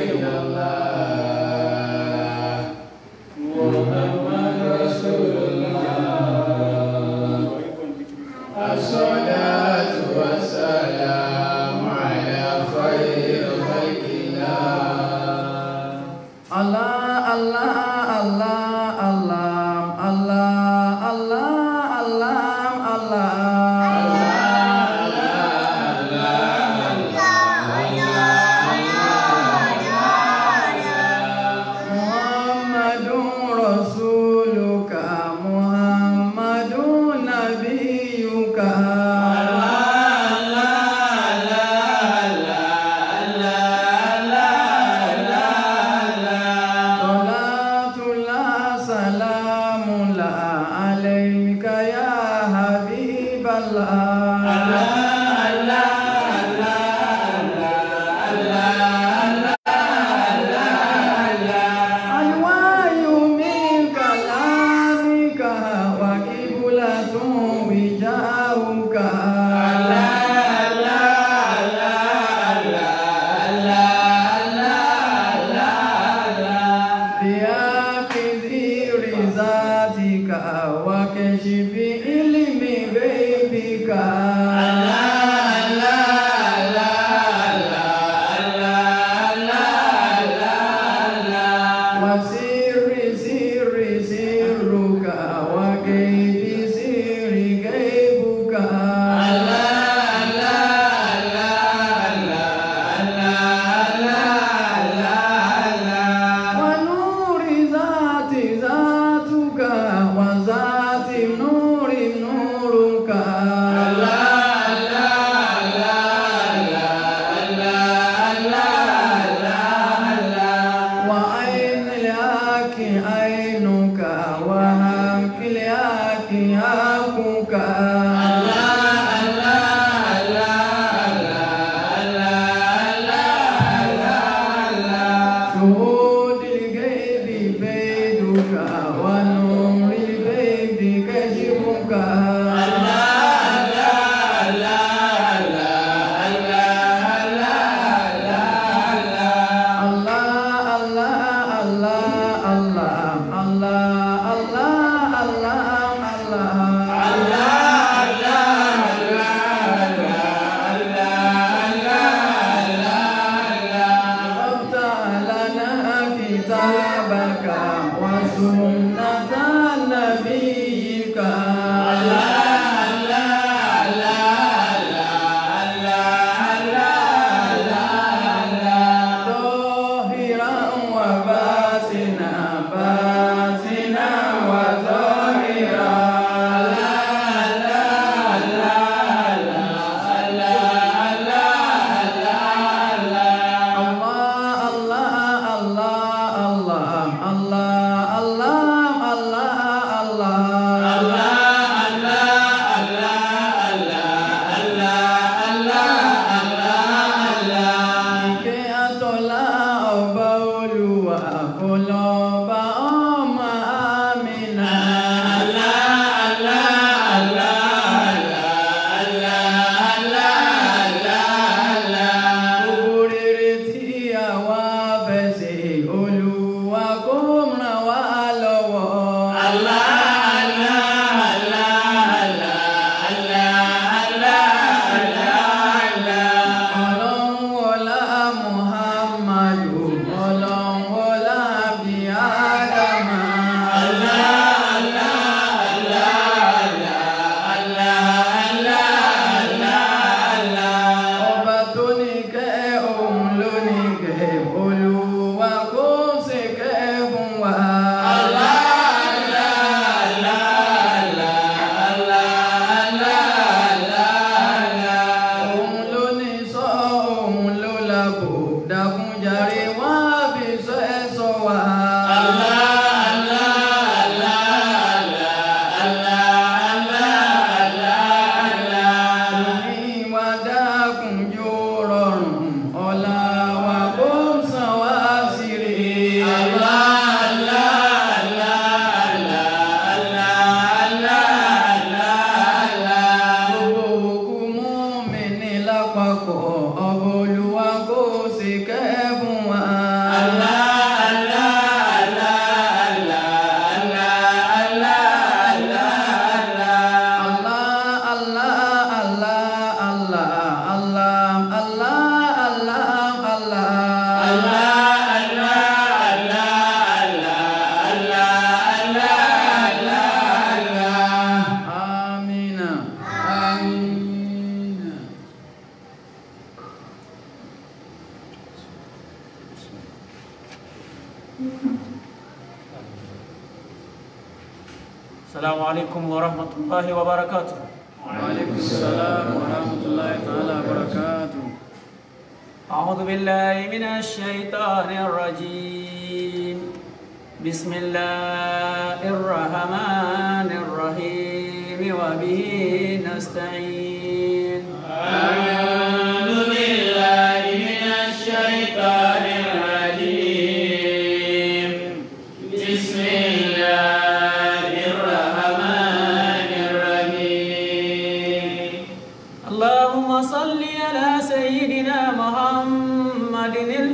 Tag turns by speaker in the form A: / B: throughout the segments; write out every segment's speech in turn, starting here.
A: إلا الله محمد رسول الله الصلاة والسلام على خير خلق الله
B: Allah Allah Allah Allah Allah Allah Allah Muhammadun Rasuluka Muhammadun Nabiyuka Salatullah salamullah alayka ya Habiballah Alwayu min kalamika wa kiblatun wijauka بياكذي رزاتك وكشف علم غيبك وسر سر سرك وغيب سر غيبك ونور ذات ذاتك وذات نور نورك وعين الحق عينك وحق الحق حقك شهود الغيب بيدك ونور الغيب كشفك الله الله الله الله الله الله الله الله افتح لنا كتابك وسنة نبيك ظاهرا وباطنا باطنا وظاهرا الله الله الله الله الله الله الله الله Ìkẹ́ àtọ́lá ọba Olúwa kó lọ bá ọmọ Amina. Gbogbo rere tí àwa fẹ́ ṣe, Olúwa kó ràn wá lọ́wọ́. Ọlọ́run wọlá Muhammadu, ọlọ́run wọlá bí Ádámà. Ọba tó ní kẹ́ òun ló ní kẹ́, Olúwa kó ṣe kẹ́ fún wa. Òun ló ní sọ, òun ló lábò, dákunjàre wá bí sọ ẹ sọ wá. Òní wa dákun jó rọrùn, ọ̀la wa kó sàn wá sí rè. Gbogbo òkú mú mi ní lápapọ̀, ọba Olúwa kó ṣe kẹ́ fún wa.
C: السلام عليكم ورحمة الله وبركاته
B: وعليكم السلام ورحمة الله تعالى وبركاته
C: أعوذ بالله من الشيطان الرجيم بسم الله الرحمن الرحيم وبه نستعين
A: أعوذ بالله من الشيطان الرجيم بسم الله الرحمن الرحيم
C: اللهم صل على سيدنا محمد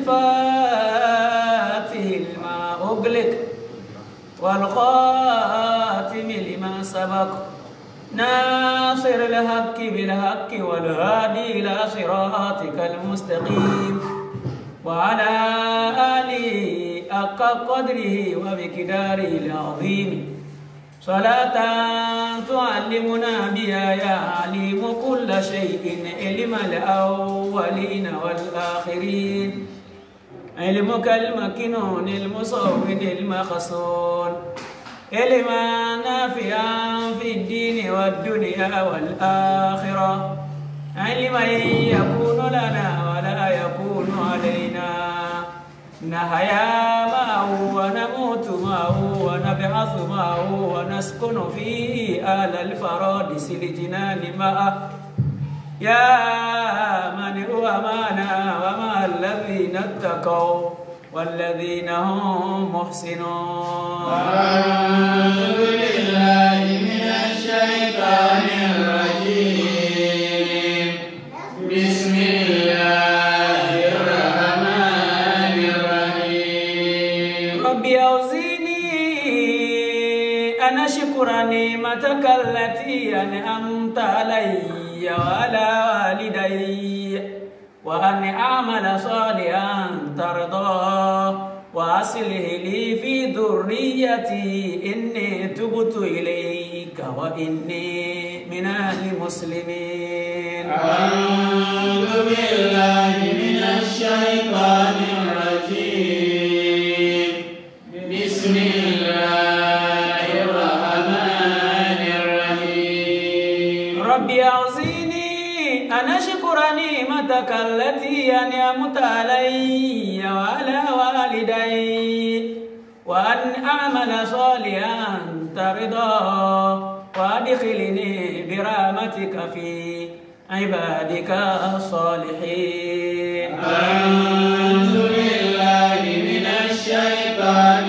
C: الفاتح لما أغلق والخاتم لما سبق ناصر الحق بالحق والهادي إلى صراطك المستقيم وعلى آله حق قدره ومقداره العظيم صلاة تعلمنا بها يا عليم كل شيء علم الأولين والآخرين علمك المكنون المصون المخصون علما نافعا في الدين والدنيا والآخرة علما يكون لنا ولا يكون علينا نحيا معه ونموت معه ونبعث معه ونسكن فيه آل الفرادس الجنان معه يا من هو معنا ومع الذين اتقوا والذين هم محسنون
A: أعوذ بالله من الشيطان الرجيم بسم الله الرحمن الرحيم
C: ربي أوزيني أن أشكر نعمتك التي أنعمت علي وعلى والدي وأن أعمل صالحا ترضاه وأصلح لي في ذريتي إني تبت إليك وإني من المسلمين
A: أعوذ بالله من الشيطان الرجيم بسم الله الرحمن الرحيم
C: ربي أوزيني أن أشكر نعمتك التي أنعمت علي وعلى والدي وأن أعمل صالحا ترضاه وأدخلني برحمتك في عبادك الصالحين
A: أعوذ بالله من الشيطان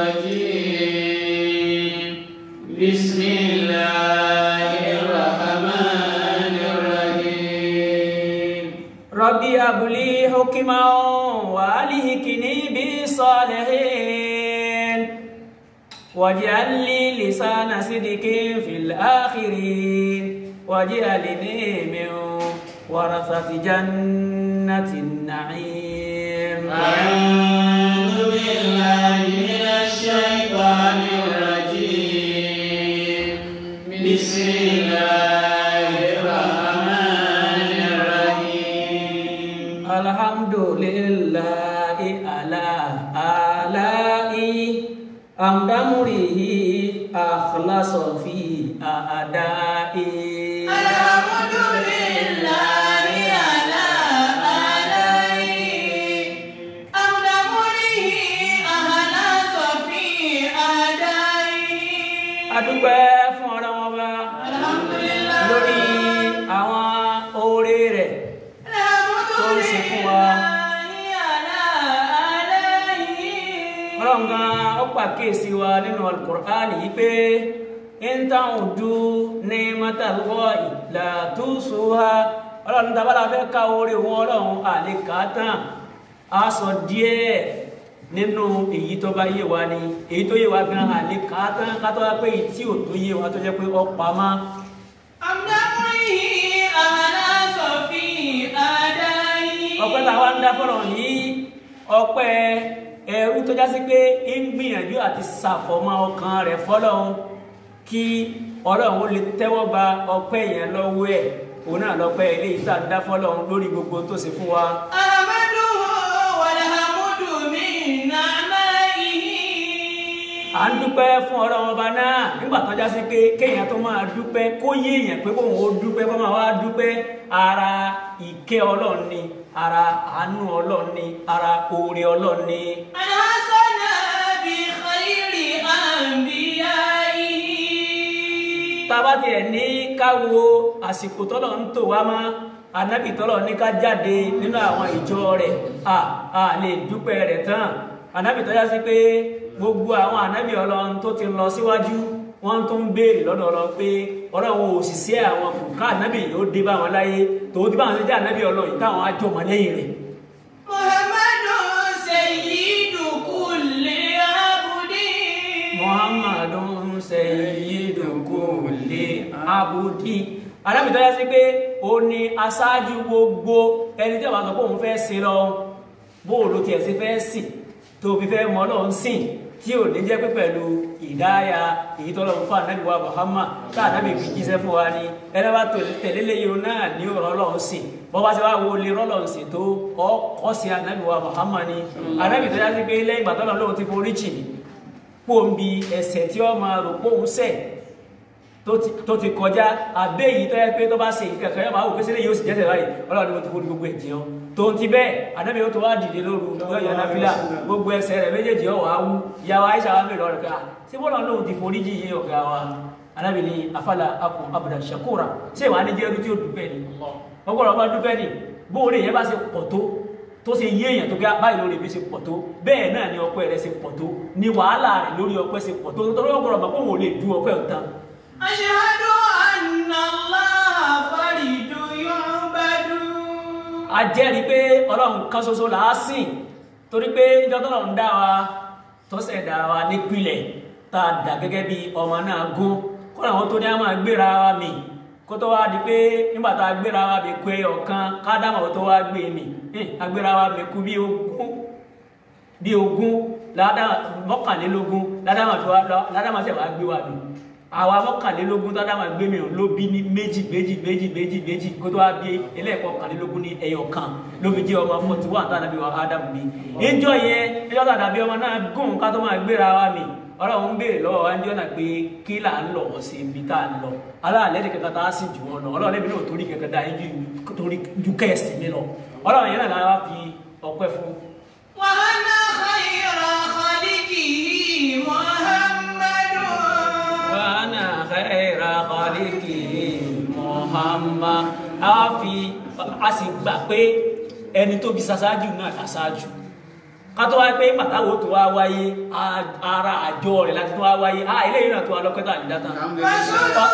A: الرجيم بسم الله الرحمن الرحيم
C: ربي هب لي حكما والهكني بالصالحين واجعل لي لسان صدق في الآخرين واجعلني من ورثة جنة النعيم
A: أعوذ بالله من الشيطان الرجيم بسم الله الرحمن الرحيم
C: الحمد لله على آلائي حمد أمره أخلص في أدائي
D: الحمد لله على آلائه حمد أمره أخلص في أدائه
C: adúpẹ́ fún ọ̀rọ̀ wọn bá
D: الحمد لله
C: lórí àwọn oore rẹ̀
D: الحمد
C: tó ń ṣe fún wa.
D: لله على آلائه
C: ọlọ́run gan ó pàkíyèsí wa nínú alukur'an yìí pé ń táwọn ojú ní mọ́tàlúwọ̀ ìlà tó so ha ọlọ́run tábàlà fẹ́ ká oore wọn ọlọ́run àlekà tán a sọ díẹ̀ nínú èyí tó bá yé wa ni èyí tó yé wa gan àlekà tán ká tó wá pé èyí tí ò tó yé wa tó jẹ́ pé ó pamọ́
D: حمد أمره أخلص في أدائه
C: ọpẹ́ táwa ń dá fọ́lọ̀ yìí ọpẹ́ ẹrú tó já sí pé ń gbìyànjú àti ṣàfọ̀mọ́ ọkàn rẹ̀ fọ́lọ́run kí ọlọ́run ó lè tẹ́wọ́ gba ọpẹ́ yẹn lọ́wọ́ ẹ̀ òun náà lọ́pẹ́ ilé ìta ń dá fọ́lọ́run lórí gbogbo tó ṣe fún wa
D: أحمده والحمد من نعمائه
C: dúpẹ́ fún ọlọ́run ọba náà nígbà tó já sí pé kéèyàn tó máa dúpẹ́ kó yé èèyàn pé kóun ó dúpẹ́ kó máa wá dúpẹ́ ara ìkẹ́ ọlọ́run ni ara àánú ọlọ́run ni ara oore ọlọ́run ni.
D: أنعسنا بخير أنبيائه
C: tába tiẹ̀ ní káwo àsìkò tọ́lọ̀ ń tò wá mọ́ anábì tọ́lọ̀ ní ká jáde nínú àwọn ìjọ rẹ̀ a a lè dúpẹ́ rẹ̀ tán anábì tọ́já sí pé gbogbo àwọn anábì ọlọ́run tó ti lọ síwájú wọ́n tún ń béèrè lọ́dọ̀ ọlọ́run pé ọlọ́run òṣìṣẹ́ àwọn kùkà anábì yóò dé bá wọn láyé tòun ti bá wọn ṣe jẹ́ anábì ọlọ́run yìí táwọn á jọ mọ́ lẹ́yìn rẹ̀
D: محمد سيد كل عبد
C: muhammadun sayyidu kulli abudi alábìtọ́ yá sí pé ó ní aṣáájú gbogbo ẹni tí a máa sọ pé òun fẹ́ sin lọ bóòlù tiẹ̀ sí fẹ́ sìn tó fi fẹ́ mọ́ lọ́n sìn tí ò ní jẹ́ pé pẹ̀lú ìdáyà èyí tọ́lọ́ fún ànábì wa Muhammad tá ànábì fi jíṣẹ́ fún wa ni ẹni bá tẹ̀lé léyìn náà ní ọ̀rọ̀ lọ́n sìn bọ́ bá ṣe wá wo lè rọ́lọ́n sìn tó ọkọ̀ sí ànábì wa Muhammad ni ànábì tó yá sí pé lẹ́yìn ìgbà tọ́lọ́ lóun ti forí jì ní pòǹbi ẹ̀ṣẹ̀ tí ó máa rò póun ṣẹ̀ tó ti- tó ti kọjá abẹ́ yìí tó yẹ pé tó bá ṣe ìkẹ̀kẹ́ yóò máa wò pé sílẹ̀ yóò sì jẹ́sẹ̀ báyìí ọlọ́run ni mo ti forí gbogbo ẹ̀jẹ̀ ọ́ tó ń ti bẹ́ẹ̀ ànábì ó tó wá dìde lóru yóò yọ náfìlà gbogbo ẹsẹ̀ rẹ̀ méjèèjì ọ̀ wá wú ìyàwó Aisha wa mẹ́rin ọ̀rẹ́ ká ṣé bọ́lá lóun ti forí jì yín ọ̀gá wa ànábì ni afala akun abuda shakura ṣé ìwà ni jẹ́rú tí ó dúpẹ́ ni ọgbọ́dọ̀ bá dúpẹ́ ni bóore yẹn bá ṣe pọ̀ tó tó ṣe yé èèyàn tó gbé báyìí lórí ibi ṣe pọ̀ tó bẹ́ẹ̀ náà ni ọpẹ́ rẹ̀ ṣe pọ̀ tó ni wàhálà rẹ̀ lórí ọpẹ́ ṣe pọ̀ tó torí ọgbọ̀rọ̀ mọ̀ pé òun ò lè du ọpẹ́ òtán
D: أشهد أن الله فرد يعبد
C: a jẹ́rìí pé ọlọ́run kan ṣoṣo là á sìn torí pé ìjọ tọ́lọ́run dá wa tó ṣẹ̀dá wa nípìnlẹ̀ tá a dà gẹ́gẹ́ bí ọmọ náà gún kọ́nà àwọn tó ní a máa gbéra wa mì kó tó wá di pé nígbà tá a gbéra wa mì kú ẹyọ kan kádámọ̀ tó wá gbé mì eh, a gbéra wa mì kú bí ogún bí ogún ládàá mọ́kànlélógún ládàá tó wá ládàá tẹ̀ wá gbé wa mì àwa mọ́kànlélógún tó dáma gbé mi ò ló bí ní méjì méjì méjì méjì méjì kó tó wá bí ẹlẹ́ẹ̀kọ́ kànlélógún ní ẹyọ kan ló fi jẹ́ ọmọ forty one tó àdàbí wa Ádámù bí ìjọ yẹn ìjọ tó àdàbí ọmọ náà gùn ká tó máa gbéra wa mi ọlọ́run ń béèrè lọ́wọ́ wa ń jọ́nà pé kí là ń lọ sí ibi tá a lọ aláàlẹ́ ní kankan tá a sì jù wọn lọ ọlọ́run lẹ́bi náà torí kankan dá yín ju torí ju kẹ́ẹ̀sì mi lọ ọlọ́run yẹn náà lára fi ọpẹ́ fún
D: وأنا خير خلقه محمد
C: wàhánà khayra khaliqihi Muhammad a fi a sì gbà pé ẹni tó bí ṣaṣáájú náà ṣaṣáájú ká tó wáyé pé pàtàwọ̀ tó wá wáyé a- ara àjọ rẹ̀ láti tó wá wáyé a eléyìí náà tó wá lọ́kẹ́tà ní dáta
D: رسوله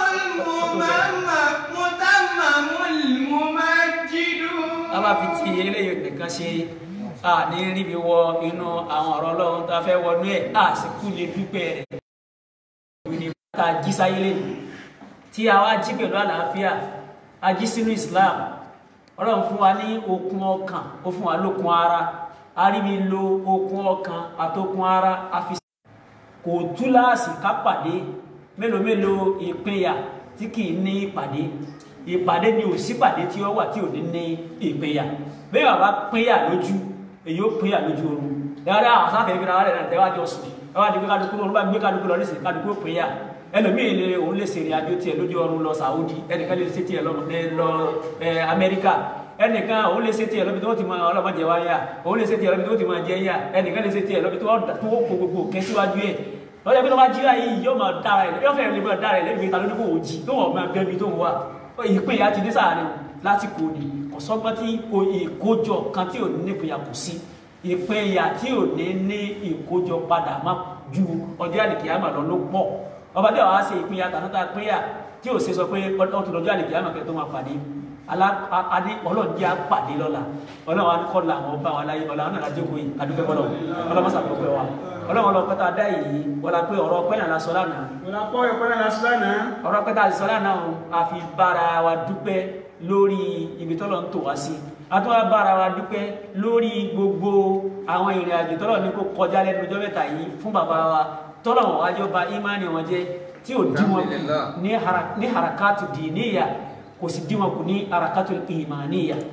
D: الممم متمم الممجد
C: a bá fi ti eléyìí nìkan ṣe a ní ríbi wọ inú àwọn ọ̀rọ̀ ọlọ́run tá a fẹ́ wọnú ẹ̀ a sì kú lè dúpẹ́ rẹ̀ ìwé ká jí sáyé lẹ́nu tí a wá jí pẹ̀lú àlàáfíà a jí sínú Islam ọlọ́run fún wa ní okun ọkàn ó fún wa lókun ara a rí mi lo okun ọkàn àtokun ara a fi kò túláàsì ká pàdé mélòó mélòó ìpínyà tí kì í ní ìpàdé ìpàdé ni ò sípàdé tí ó wà tí ò ní ní ìpínyà bẹ́ẹ̀ wà bá pínyà lójú èyí ó pínyà lójú oorun dáadáa àwọn sáfẹ́ ìgbéra wà lẹ́nà tẹ́wájú ọ̀sùn ẹ wá di pé kálukú lọ́run bá gbé kálukú lọ nísìnyí kálukú ó pínyà ẹlòmíì lè òun lè ṣèrìn àjò tiẹ̀ lójú ọrùn lọ Saudi ẹnìkan lè ṣe tiẹ̀ lọ lọ ẹ Amẹ́ríkà ẹnìkan òun lè ṣe tiẹ̀ lọ́bi tó ti máa ọlọ́mọdé wáyà òun lè ṣe tiẹ̀ lọ́bi tó ti máa jẹ́ yà ẹnìkan lè ṣe tiẹ̀ lọ́bi tó tó kó gbogbo kẹ́síwájú ẹ̀ lọ́jọ́ pé tó bá jíra yìí yóò máa dára ẹ̀ yóò fẹ́rẹ̀ lè máa dára ẹ̀ lẹ́nu ìta lórí kò jí tó wọ́n máa bẹ́ẹ̀ bí tó ń wà ìpín ìyá ti dé sáàrin lásìkò ni kò sọ́gbọ́n tí ìkójọ kan tí ò ní nípìnyà kò sí ìpín ìyá tí ò ní ní ìkójọ padà má ju ọjọ́ àlìkìyàmà lọ ló pọ̀ ọba tí wàá ṣe ìpín ìyá tàbí pínyà tí ò ṣe sọ pé ọtún lọ́jọ́ àlìkìyàmà kẹ́ tó máa pàdé alá ọlọ́run jẹ́ àpàdé lọ́la ọlọ́run wa ní kọ́ la àwọn ọba wa láyé ọlọ́run náà lájókòó yìí adúpẹ́ bọ́lọ̀ ọlọ́run mọ́sà pẹ́pẹ́ wa ọlọ́run ọlọ́pẹ́ tá a dá yìí wọlá pé ọ̀rọ̀ ọpẹ́ náà la sọ lánàá
A: Ìlàpọ̀ ìpínlẹ̀ Lásìlánà.
C: ọ̀rọ̀ ọpẹ́ tá a sọ lánàá o a fi bára wa dúpẹ́ lórí ibi tọ́lọ̀ ń tò wá sí a tún wá bára wa dúpẹ́ lórí gbogbo àwọn ìrìn àjò tọ́lọ̀ ní kó kọjá lẹ́nu ọjọ́ mẹ́ta yìí fún bàbá wa tọ́lọ̀ wọn wájọ́ ba ìmánì wọn jẹ́ tí ò dí wọn kù ní hara- ní harakatu dìníyà kò sì dí wọn kù ní harakatu ìmánìyà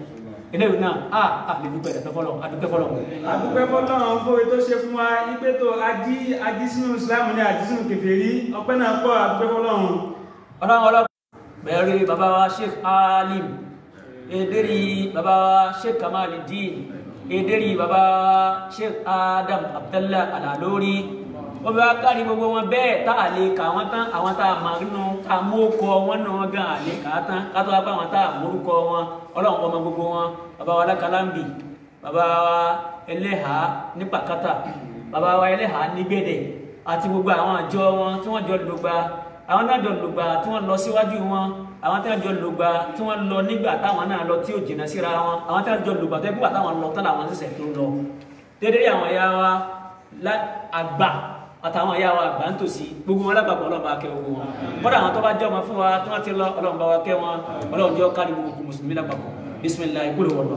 C: eléyìí náà a a lè dúpẹ́ ẹ̀dọ́ fọlọ́ adúpẹ́ fọlọ́
A: àdúpẹ́ fọ́lọ́run fún ètò ṣe fún wa ipé tó ají ají sínú Islam ní ají sínú kèfèrí ọpẹ́ náà pọ̀ àdúpẹ́ fọ́lọ́run
C: ọlọ́run ọlọ́pàá bẹ̀rẹ̀ bàbá wa sheikh alim ederi bàbá wa sheikh kamaluddin ederi bàbá wa sheikh adam abdallah alalori wọ́n bá kárí gbogbo wọn bẹ́ẹ̀ tá a lè kà wọ́n tán àwọn tá a máa nínú ká mú kọ wọn náà wọn gan àlè kà á tán ká tó wá bá wọn tá a mórúkọ wọn ọlọ́run ọmọ gbogbo wọn bàbá wa lákàlámbì bàbá wa ẹlẹ́hà ní pàkátà bàbá wa ẹlẹ́hà ní gbẹ̀dẹ̀ àti gbogbo àwọn àjọ wọn tí wọ́n jọ lògbà àwọn náà jọ lògbà tí wọ́n lọ síwájú wọn àwọn tí wọ́n jọ lògbà tí wọ́n lọ nígbà táwọn náà lọ tí ò jìnnà síra wọn àwọn tí wọ́n jọ lògbà tó yẹ kó wà táwọn lọ tán làwọn ṣẹ̀ṣẹ̀ tó lọ dédé àwọn ẹ̀yà wa lá- àgbà àtàwọn ẹ̀yà wa àgbà ń tòsí gbogbo wọn lápapọ̀ ọlọ́run bá kẹ́ gbogbo wọn bọ́dà àwọn tó bá jẹ́ ọmọ fún wa tí wọ́n ti lọ ọlọ́run bá wa kẹ́ wọn ọlọ́run jẹ́ kárí gbogbo mùsùlùmí lápapọ̀ bisimilayi kúlò wọlọ.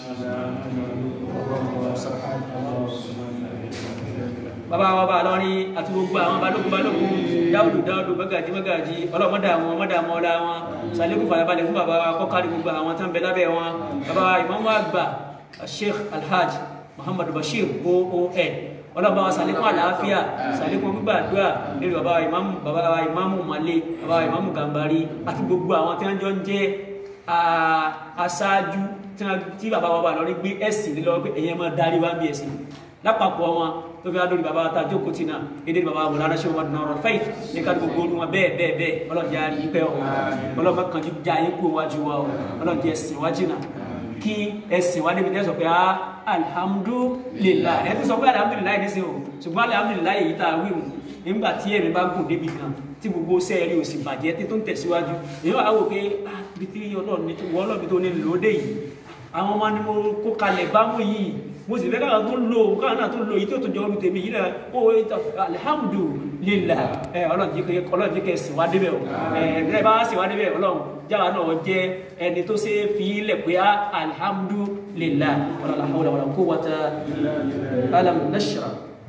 C: bàbá wa bá lọ́rin àti gbogbo àwọn balógun balógun dáwùdù dáwùdù mọ́gàjí mọ́gàjí ọlọ́mọdà wọn mọ́dà mọ́lá wọn sàlékún fàyàbalẹ̀ fún bàbá wa kọ́kárí gbogbo àwọn tán bẹ lábẹ́ wọn bàbá wa ìmáàmù àgbà sheikh alhaj muhammadu bashir oon ọlọ́ba wa sàlékún àlàáfíà sàlékún gbígbàdúrà lórí bàbá wa ìmáàmù bàbá wa ìmáàmù malé bàbá wa ìmáàmù gàmbari àti gbogbo àwọn tí wọ́n jọ ń jẹ́ ah, aṣáájú tí wọ́n- tí bàbá wa bá lọ́rí gbé ẹ̀sìn lé lọ́wọ́ pé ẹ̀yẹn máa darí wá bí ẹ̀sìn lápapọ̀ wọn tó fi adóri bàbá ta jókòó tì náà èdè bàbá wọn lára ṣé wọn dùnà ọ̀rọ̀ faith ní ká gbogbo olú wọn bẹ́ẹ̀ bẹ́ẹ̀ bẹ́ẹ̀ ọlọ́dẹ àrí yín pẹ́ ọ ọlọ́mọ kan ju já yín kú wájú wa ọ ọlọ́dẹ ẹ̀sìn wájú náà kí ẹ̀sìn wá débi tẹ́ sọ pé ah alhamdulillah ẹ ti sọ pé alhamdulillah ní sìn o ṣùgbọ́n alhamdulillah yìí tá a wí mu nígbà tí ẹ̀mí bá gùn débi kan tí gbogbo sẹ́ẹ̀rì ò sì bàjẹ́ tí tó ń tẹ̀síwájú èyí wà á wò pé ah bí tí ọlọ́run ní wọ́n ọlọ́run tó ní lòódé yìí àwọn ọmọ ni mo kó kalẹ̀ bámú yìí mo sì fẹ́ káwọn tó lò káwọn náà tó lò yìí tó tó jọ ọdún tèmi yìí náà ó alihamudulila ẹ ọlọ́run jí kẹ ọlọ́run jí kẹ sìn wá débẹ̀ o ẹ ẹ bá sìn wá débẹ̀ ọlọ́run jáwa náà jẹ ẹni tó ṣe fi ilẹ̀ pé á alihamudulila wàlá hawla wàlá quwwata alam nashra.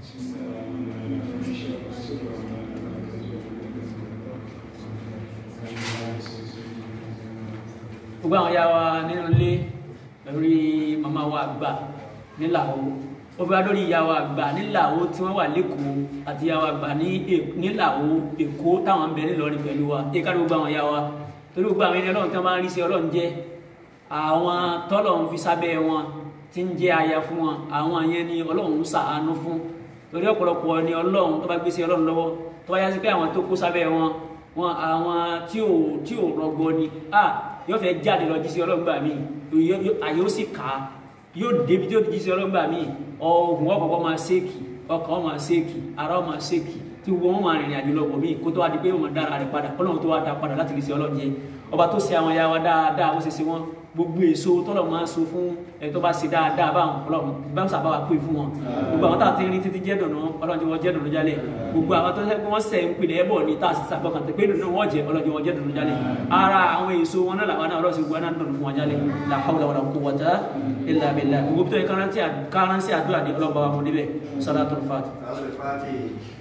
C: gbogbo àwọn ya wa nínú ilé lórí màmá wa àgbà nílàwó ó fi wá lórí ìyá wa àgbà nílàwó tí wọ́n wà lẹ́kọ̀ọ́ àti ìyá wa àgbà ní È- nílàwó èkó táwọn ń bẹ nílọrin pẹ̀lú wa èka ló gbogbo àwọn ya wa torí gbogbo àwọn ẹni ọlọ́run tí wọ́n máa ń rí sí ọlọ́run jẹ́ àwọn tọ́lọ̀ ń fi sábẹ́ wọn tí ń jẹ́ aya fún wọn àwọn yẹn ni ọlọ́run ń ṣàánú fún torí ọ̀pọ̀lọpọ̀ ni ọlọ́run tó bá gbé sí ọlọ́run lọ́wọ́ tó bá yá sí pé àwọn tó kó sábẹ́ wọn wọn àwọn tí ò tí ò rọgbọ ni ah yóò fẹ́ jáde lọ jí sí ọlọ́run gbà mí àyè ó sì kà á yóò débi tí ó jí sí ọlọ́run gbà mí ọ̀gùn ọ̀kọ̀ọ̀kọ̀ máa ṣéèkì ọkàn wọn máa ṣéèkì ara wọn máa ṣéèkì tí gbogbo wọn máa rìnrìn àjò lọ́wọ́ mí kó tó wá di pé wọn dára rẹ̀ padà ọlọ́run tó wá dá padà láti lè ṣe ọlọ́run jẹ ọba tó ṣe àwọn ya wa dáadáa bó ṣe ṣe wọn gbogbo èso tọ́lọ̀ máa ń so fún ẹni tó bá ṣe dáadáa báwọn ọlọ́run bá ń sábà wá pè fún wọn gbogbo àwọn tá a ti rí títí jẹ́ dùnú ọlọ́run tí wọ́n jẹ́ dùnú jálẹ̀ gbogbo àwọn tó ṣe pé wọ́n sẹ̀ ń pilẹ̀ ẹ̀bọ̀ ní tá a sì sàgbọ́kàn tẹ̀ pé dùnú wọ́n jẹ́ ọlọ́run tí wọ́n jẹ́ dùnú jálẹ̀ ara àwọn èso wọn náà làwọn náà ọlọ́run sì gbọ́ náà dùnú fún wọn jálẹ̀ la hawla wala quwwata illa billah gbogbo tó yẹ káránsì àdúrà ní ọlọ́ba wa mọ̀ níbẹ̀ salatul fati.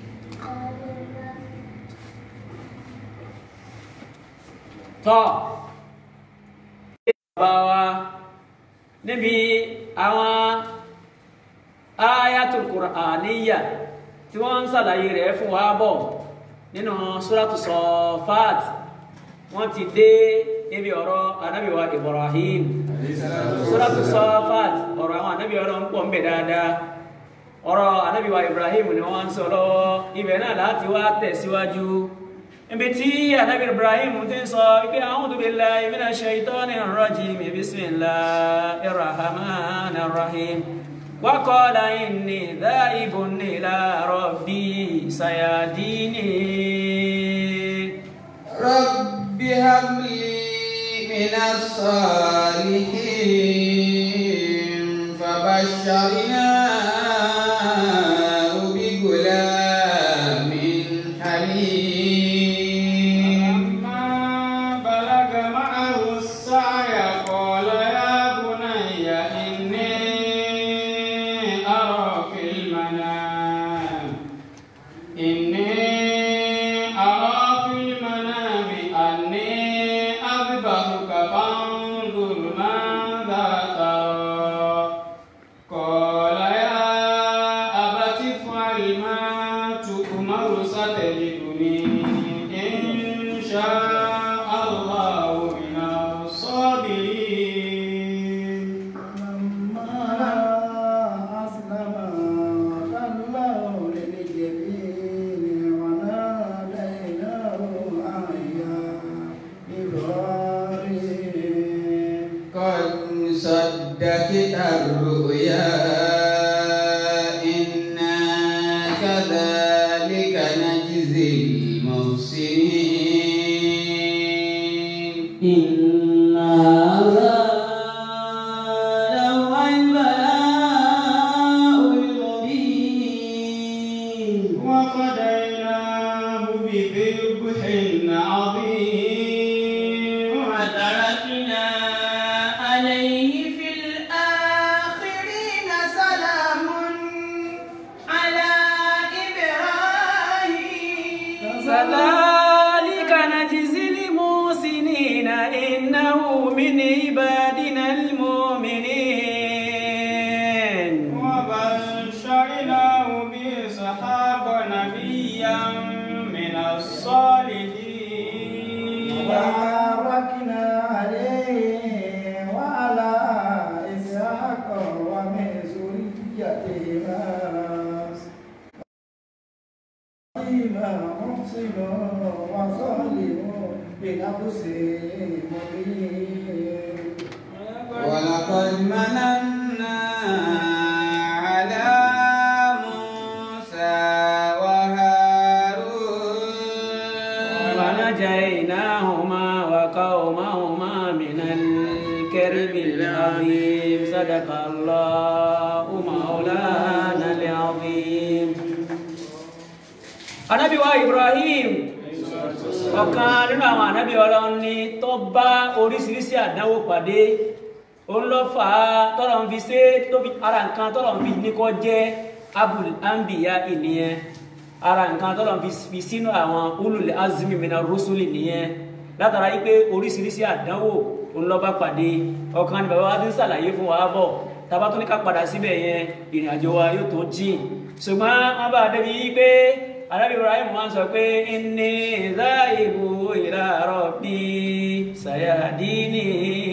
C: tọ́ bàbá wa níbi àwọn ayatul qur'aniyya tí wọ́n ń sàlàyé rẹ̀ fún wa bọ̀ nínú suratu Safat wọ́n ti dé níbi ọ̀rọ̀ anábìwa Ibrahim suratu Safat ọ̀rọ̀ àwọn anábì ọ̀rọ̀ ń pọ̀ ń bẹ dáadáa ọ̀rọ̀ anábìwa Ibrahim ni wọ́n ń sọ lọ́wọ́ ibẹ̀ náà láti wá tẹ̀síwájú ibi tí anábì Ibrahim ti ń sọ ibi a'udhu billahi minash shaitanir rajim bismillahir rahmanir rahim wa qala inni dha'ibun ila rabbi sayadini
B: رب هب لي من الصالحين فبشرناه بغلام حليم
A: لما بلغ معه السعي قال يا بني إني أرى في المنام إني أرى في المنام أني أذبحك فانظر ماذا ترى
E: الناس فيما محسن وظالم بنفسه مبين
B: ولقد مننا على موسى وهارون
C: ونجيناهما وقومهما من الكرب العظيم صدق الله مولانا العظيم Ànábì wa Ibrahim ọ̀kan nínú àwọn ànábì Ọlọ́run ni tó bá oríṣiríṣi àdánwò pàdé òun ló fà á tọ́lọ̀ ń fi ṣe tó fi ara nǹkan tọ́lọ̀ ń fi ní kó jẹ́ abul anbiya ìnìyẹn ara nǹkan tọ́lọ̀ ń fi fi sínú àwọn ulul azmi mina rusuli nìyẹn látara yí pé oríṣiríṣi àdánwò òun ló bá pàdé ọ̀kan ni bàbá wa ti ń ṣàlàyé fún wa bọ̀ tàbá tó ní ká padà síbẹ̀ yẹn ìrìn àjò wa yóò tó jìn ṣùgbọ́n wọ́n bá débi yí pé alábi ibrahim wọn sọ pé inni zaibu ila rabbi sayadini.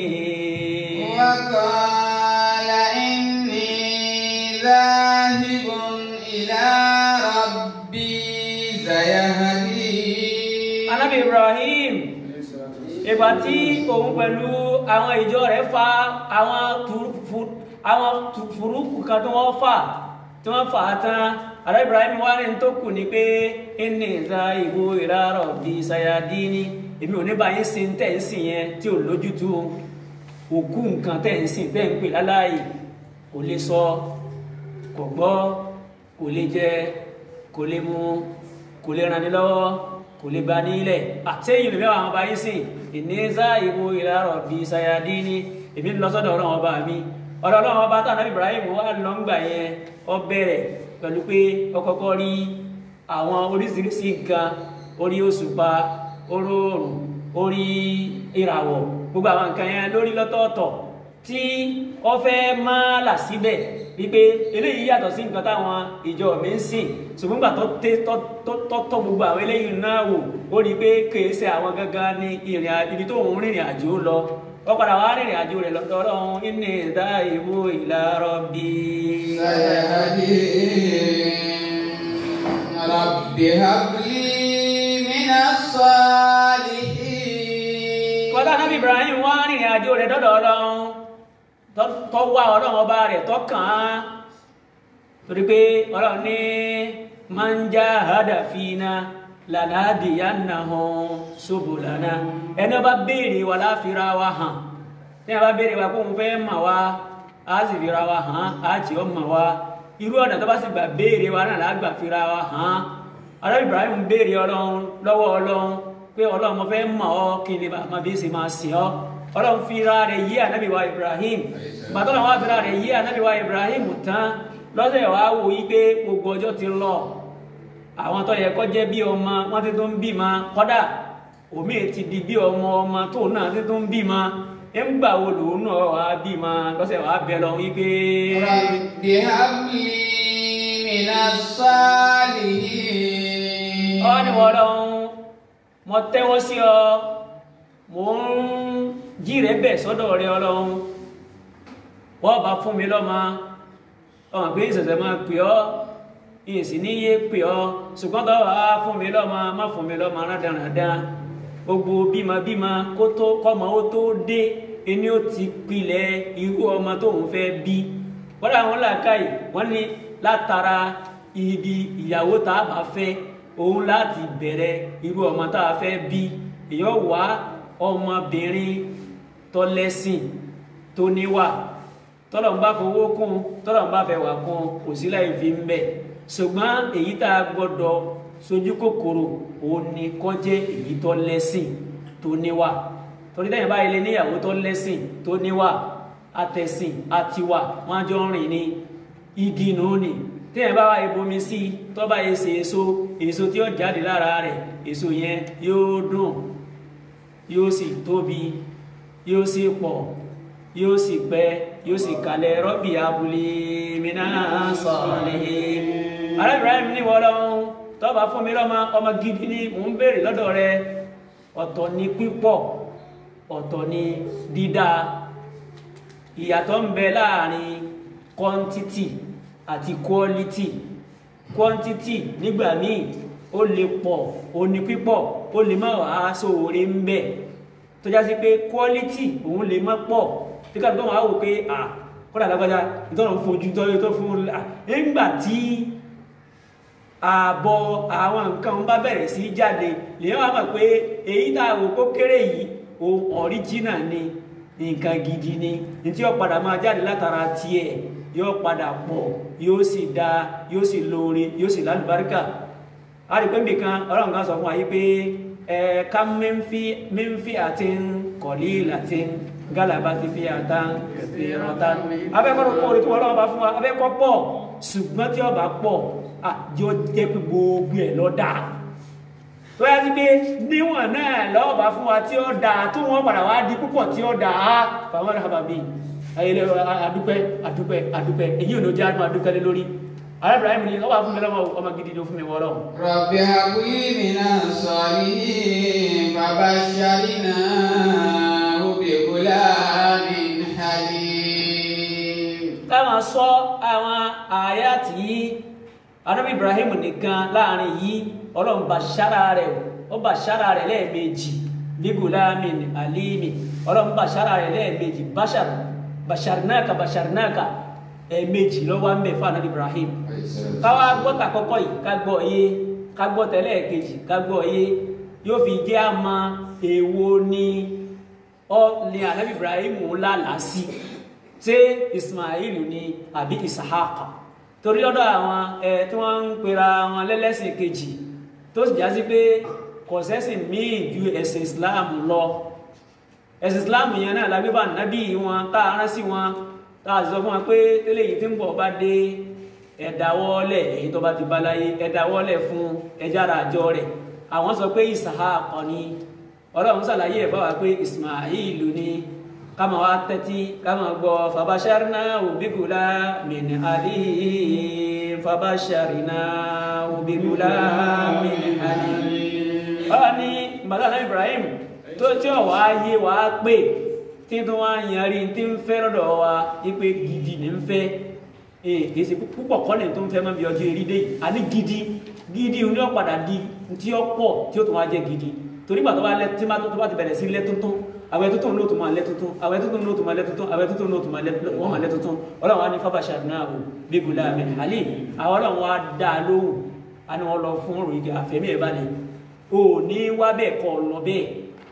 B: وقال إني ذاهب إلى ربي سيهدين
C: alábi ibrahim ìgbà tí òun pẹ̀lú àwọn ìjọ rẹ̀ fa àwọn tufu- àwọn furuukù kan tí wọ́n fà tí wọ́n fà á tán alábi ibrahim wá ní tó kù ní pé inni zaibu ila rabbi sayadini èmi ò ní báyìí sin tẹ̀ ń sìn yẹn tí ò lójútu òkú nǹkan tẹ̀ ń sìn tẹ̀ ń pè láláyè kò lè sọ kò gbọ́ kò lè jẹ kò lè mu kò lè ràn ní lọ́wọ́ kò lè ba nílẹ̀ àtẹ́yìn lèmi àwọn ọba yìí sìn ìníza ìwo ìlàrọ̀ bí sayadi ni èmi lọ sọ́dọ̀ ọlọ́run ọba mi ọ̀dọ̀ ọlọ́run ọba tá ànábì Ibrahim wà lọ́ngbà yẹn ó bẹ̀rẹ̀ pẹ̀lú pé ó kọ́kọ́ rí àwọn oríṣiríṣi nǹkan orí òṣùpá orí oòrùn orí ìràwọ̀ gbogbo àwọn nǹkan yẹn lórí lọ́tọ̀ọ̀tọ̀ tí ó fẹ́ máa là síbẹ̀ wípé eléyìí yàtọ̀ sí nǹkan táwọn ìjọ mi ń sìn ṣùgbọ́n nígbà tó tẹ́ tọ́ tọ́ tọ́ gbogbo àwọn eléyìí náà wò ó rí i pé kèé ṣe àwọn gangan ní ìrìn àjò ibi tó ń rìnrìn àjò lọ ó padà wá rìnrìn àjò rẹ̀ lọ́dọ̀ ọlọ́run inni dhaibu ila rabbi.
B: سيهدين رب هب لي من الصالحين
C: kọ́lá nábì Ibrahim wá rìnrìn àjò rẹ̀ dọ́dọ̀ ọlọ́run tó- tó wá ọlọ́run ọba rẹ̀ tó kàn án torí pé ọlọ́run ní man jahada fina lanadiyannahum subulana ẹni ọba béèrè wa láfira wa hàn tí a bá béèrè wa kó òun fẹ́ mà wá á sì fira wa hàn á jẹ́ ọ mà wá irú ọ̀nà tó bá sì gbà béèrè wa náà lágbà fira wa hàn ọlọ́run Ibrahim béèrè ọlọ́run lọ́wọ́ ọlọ́run pé ọlọ́run mo fẹ́ mọ̀ ọ́ kí ni bàbá bí ṣe máa sìn ọ́ ọlọ́run fira rẹ̀ yí ànábì wa Ibrahim bàtọ́lọ́run wá fira rẹ̀ yí ànábì wa Ibrahim tán lọ́sẹ̀ wàá wò yí pé gbogbo ọjọ́ ti lọ àwọn tó yẹ kó jẹ́ bí ọmọ wọ́n ti tó ń bímọ kọ́dà omi ti di bí ọmọ ọmọ tó náà ti tó ń bímọ ẹ̀ ń gbà wo lòun náà wàá bímọ lọ́sẹ̀ wàá bẹ lọ wí pé.
B: رب هب لي من الصالحين
C: ọ ní wọ́n lọ́hún mo tẹ́wọ́ sí ọ mo ń jí rẹ bẹ̀ sọ́dọ̀ rẹ ọlọ́hún wọ́n bá fún mi lọ́mọ ọmọ pé ìṣẹ̀ṣẹ̀ máa pè ọ́ ìsì ní yé pè ọ́ ṣùgbọ́n tó wà á fún mi lọ́mọ má fún mi lọ́mọ rádaràdá gbogbo bímọ bímọ kó tó kọ́mọ ó tó dé ẹni ó ti pilẹ̀ irú ọmọ tóun fẹ́ bí wọ́n àwọn làákàyè wọ́n ní látara ibi ìyàwó tá a bá fẹ́ òun láti bẹ̀rẹ̀ irú ọmọ tá a fẹ́ bí èèyàn wá ọmọbìnrin tó lẹ́sìn tó níwà tọ́lọ̀ ń bá fowó kún tọ́lọ̀ ń bá fẹ́ wà kún kò sí láì fi ń bẹ̀ ṣùgbọ́n èyí tá a gbọ́dọ̀ sojú kòkòrò òun ni kó jẹ́ èyí tó lẹ́sìn tó níwà torí tẹ́yìn báyìí lé níyàwó tó lẹ́sìn tó níwà àtẹ̀sìn àtiwà wọ́n á jọ ń rìn ní igi nù ní tẹ́yìn bá wà ibomi sí tó bá yẹ ṣe èso èso tí ó jáde lára rẹ̀ èso yẹn yóò dùn yóò sì tóbi yóò sì pọ̀ yóò sì pẹ́ yóò sì kalẹ̀ rọ́bì abúlé mìíràn sọ̀rọ̀ arábìnrin ní wọ́n lọ́wọ́ tọ́ba fún mi lọ́mọ ọmọ gidi ni mò ń béèrè lọ́dọ̀ rẹ ọ̀tọ̀ ni pípọ̀ ọ̀tọ̀ ni dídá ìyàtọ̀ ń bẹ láàrin quantity àti quality quantity nígbà míì ó lè pọ̀ ó ní pípọ̀ ó lè má wàá sóore ń bẹ̀ tó já sí pé quality òun lè má pọ̀ tí ká tó máa wò pé à kọ́dà lágbájá ìtọ́nà fojú tọ́jú tó fún un nígbà tí ààbọ̀ àwọn nǹkan bá bẹ̀rẹ̀ sí jáde lèyàn wá mọ̀ pé èyí tá a wò kó kéré yìí ohun ọ̀ríjínà ni nǹkan gidi ni ní tí ó padà máa jáde látara tiẹ̀ yóò padà pọ̀ yóò sì dáa yóò sì lóore yóò sì lálùbáríkà a rí pé nìkan ọlọ́run kan sọ fún wa yìí pé ẹ ká mẹ́ńfì àti kọ̀lí àti gálàbá ti fi àtàn ìrántán abẹ́kọ̀ọ́ kọ́ orí tí wọ́n lọ́wọ́ bá fún wa abẹ́kọ̀ pọ̀ ṣùgbọ́n tí ọba pọ̀ àjọ jẹ́ pé gbogbo ẹ̀ lọ dáa tó yá sí pé níwọ̀n náà lọ́wọ́ bá fún wa tí ó dáa tó wọ́n padà wá di púpọ̀ tí ó dáa fàwọn ọ̀rẹ́ àbàbí ayẹlẹ adúpẹ́ adúpẹ́ adúpẹ́ èyí ò ní jẹ́ àdúrà adúpẹ́ lé lórí arábìnrin mi ni ọba fún mi lọ́wọ́ ọmọ gidi ló fún mi wọ́ọ́rọ́
B: رب هب لي من الصالحين فبشرناه بغلام حليم
C: táwọn sọ àwọn àyà tí anábì Ibrahim nìkan láàrin yìí ọlọ́run bá ṣára rẹ̀ ó bá ṣára rẹ̀ lẹ́ẹ̀mejì bí gulamin alimi ọlọ́run bá ṣára rẹ̀ lẹ́ẹ̀mejì bashar basharnaka basharnaka ẹ̀ẹ̀mejì lọ́wọ́ ń bẹ̀ fún anábì Ibrahim káwá gbọ́ tàkọ́kọ́ yìí ká gbọ́ yé ká gbọ́ tẹ́lẹ̀ kejì ká gbọ́ yé yóò fi jẹ́ àmọ́ èwo ni ọ ní anábì Ibrahim lálàá sí ṣé Ismail ni àbí Isahaka torí lọ́dọ̀ àwọn ẹ tí wọ́n ń pera wọn lẹ́lẹ́sìn kejì tó sì já sí pé kọ̀sẹ́sìn míì ju ẹ̀sìn Islam lọ ẹ̀sìn Islam yẹn náà lágbébà nábì wọn tá a rán sí wọn tá a sì sọ fún wọn pé tẹ́lẹ̀ yìí tí ń bọ̀ bá dé ẹ̀dáwọ́lẹ̀ èyí tó bá ti bá láyé ẹ̀dáwọ́lẹ̀ fún ẹjára àjọ rẹ̀ àwọn sọ pé Isahaka ni ọlọ́run ṣàlàyé ẹ̀ báwa pé Ismail ni kama wa tẹ́tí kama gbọ́ fabasharina obigula min ali fabasharina obigula min ali. ọ̀rọ̀ ni madana Ibrahim tó tí ò wá yé wá pé tí tó wá yanrí tí ń fẹ́ lọ́dọ̀ wa ipe gidi ní ń fẹ́ ee kìí ṣe púpọ̀ kọ́lẹ̀ tó ń fẹ́ mọ́ bí ọjọ́ eré dé yìí àní gidi gidi ní ọ̀padà di tí ó pọ̀ tí ó tún wá jẹ́ gidi torí gbà tó bá lẹ tí tó bá ti bẹ̀rẹ̀ sí lẹ́ tuntun àwẹ̀ tuntun ló tún máa lẹ́ tuntun àwẹ̀ tuntun ló tún máa lẹ́ tuntun àwẹ̀ tuntun ló tún máa lẹ́ wọ́n máa lẹ́ tuntun ọlọ́run á ní fábàṣà náà o bíbélà mi àlè àwọn ọlọ́run wa dá a lóhùn á ní wọ́n lọ fún ọ̀rọ̀ ìgbà àfẹ́mí ẹ̀ balẹ̀ o ní wá bẹ́ẹ̀ kọ́ lọ bẹ́ẹ̀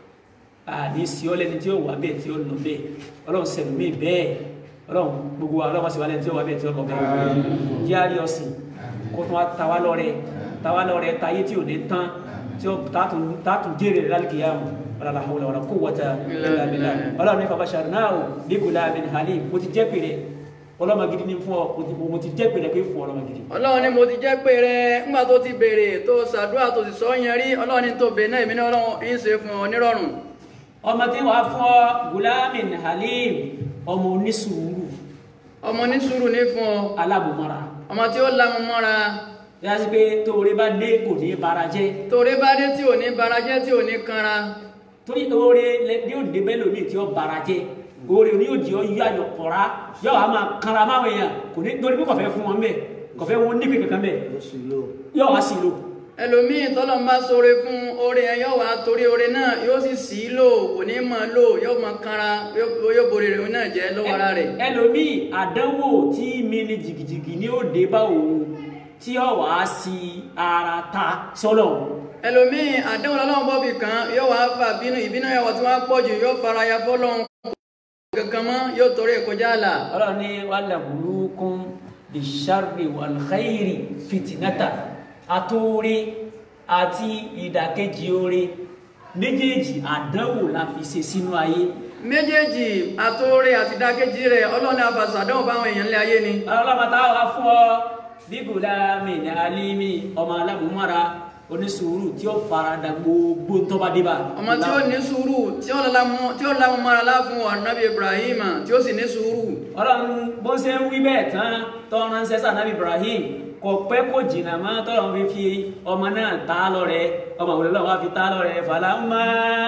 C: àní sí ọ lẹ́ni tí ó wà bẹ́ẹ̀ tí ó lọ bẹ́ẹ̀ ọlọ́run sẹ̀lú mi bẹ́ẹ̀ ọlọ́run gbogbo wa ọlọ́run sì wá lẹ́ni tí ó wà bẹ́ẹ̀ tí ó lọ bẹ́ẹ̀ járí ọ̀sìn kó tún wá tawá lọ́rẹ tawá lọ́rẹ tayé tí ò ní tán tí ó tààtù jèrè rẹ̀ lálùkìyàmù wala hawla wala quwwata illa billah wala ní fabasharnahu bi gulamin halim mo ti jẹ́ pèrè ọlọ́mọ gidi ní fún ọ mo ti jẹ́ pèrè pé fún ọlọ́mọ gidi
B: ọlọ́run ni mo ti jẹ́ pé rẹ ńgbà tó ti béèrè tó ṣàdúrà tó sì sọ yẹn rí ọlọ́run ni tó béèrè náà èmi ní ọlọ́run ń ṣe fún ọ nírọ̀rùn
C: ọmọ tí wàá fún ọ gulamin halim ọmọ onísùúrù
B: ọmọ ní sùúrù ní fún ọ
C: alábòmọ́ra
B: ọmọ tí ó lamu mọ́ra
C: yá sí pé tóore bá dé kò ní bara jẹ́
B: torí bá dé tí ò ní barajẹ́ tí ò ní kanra
C: torí oore ní ó dé bẹ́ẹ̀ lómi tí ó bara jẹ́ oore ní òjì ọ yọ ayọ̀ pọ̀ra yọ wàá máa kanra máa wẹ̀yàn kò ní torí pé kọ̀fẹ́ fún wọn bẹ́ẹ̀ kọ̀fẹ́ wọn níbi kankan bẹ́ẹ̀ yọ wá sí lò
B: ẹlòmíì tọ́lọ̀ ń bá sóore fún oore yẹn yóò wá torí oore náà yóò sì sí í lò kò ní mọ̀ lò yóò mọ̀ kanra yóò yóò borí rẹ̀ náà jẹ́ lọ́wọ́ ara rẹ̀
C: ẹlòmíì àdánwò tí mi ní jìgìjìgì ní ó dé bá òun tí ó wàá sí ara ta sọ́lọ̀
B: ẹlòmíì àdéhùn lọ́lọ́run bọ́bì kan yóò wá fà bínú ìbínú ẹ̀wọ̀ tí wọ́n pọ̀ jù yóò fara ya fọ́lọ́run kankan mọ́ yóò torí ìkọjá àlà
C: ọlọ́run ní wàhálà burúkún bisharri wal khairi fitinata àtòrí àti ìdàkejì oore méjèèjì àdánwò la fi ṣe sínú ayé
B: méjèèjì àtòrí àti ìdákejì rẹ̀ ọlọ́run àfàṣàdánwò báwọn èèyàn ńlẹ̀ ayé ni
C: ọlọ́mọta wà fún ọ bíbùlá mi ní alímì ọmọ alábùmọ́ra onísùúrù tí ó farada gbogbo tó bá dé bá
B: ọmọ tí ó ní sùúrù tí ó lamu tí ó lamu mara láfún ọ̀nàbí Ibrahim tí ó sì ní sùúrù
C: ọlọ́run bó ṣe ń wí bẹ́ẹ̀ tán tọ́ ránṣẹ́ sànàbí Ibrahim kò pẹ́ kò jìnnà mọ́ tọ́lọ́run fi fi ọmọ náà tá a lọ́rẹ ọmọ òwúrọ̀ lọ́wọ́ fi tá a lọ́rẹ fàlámà.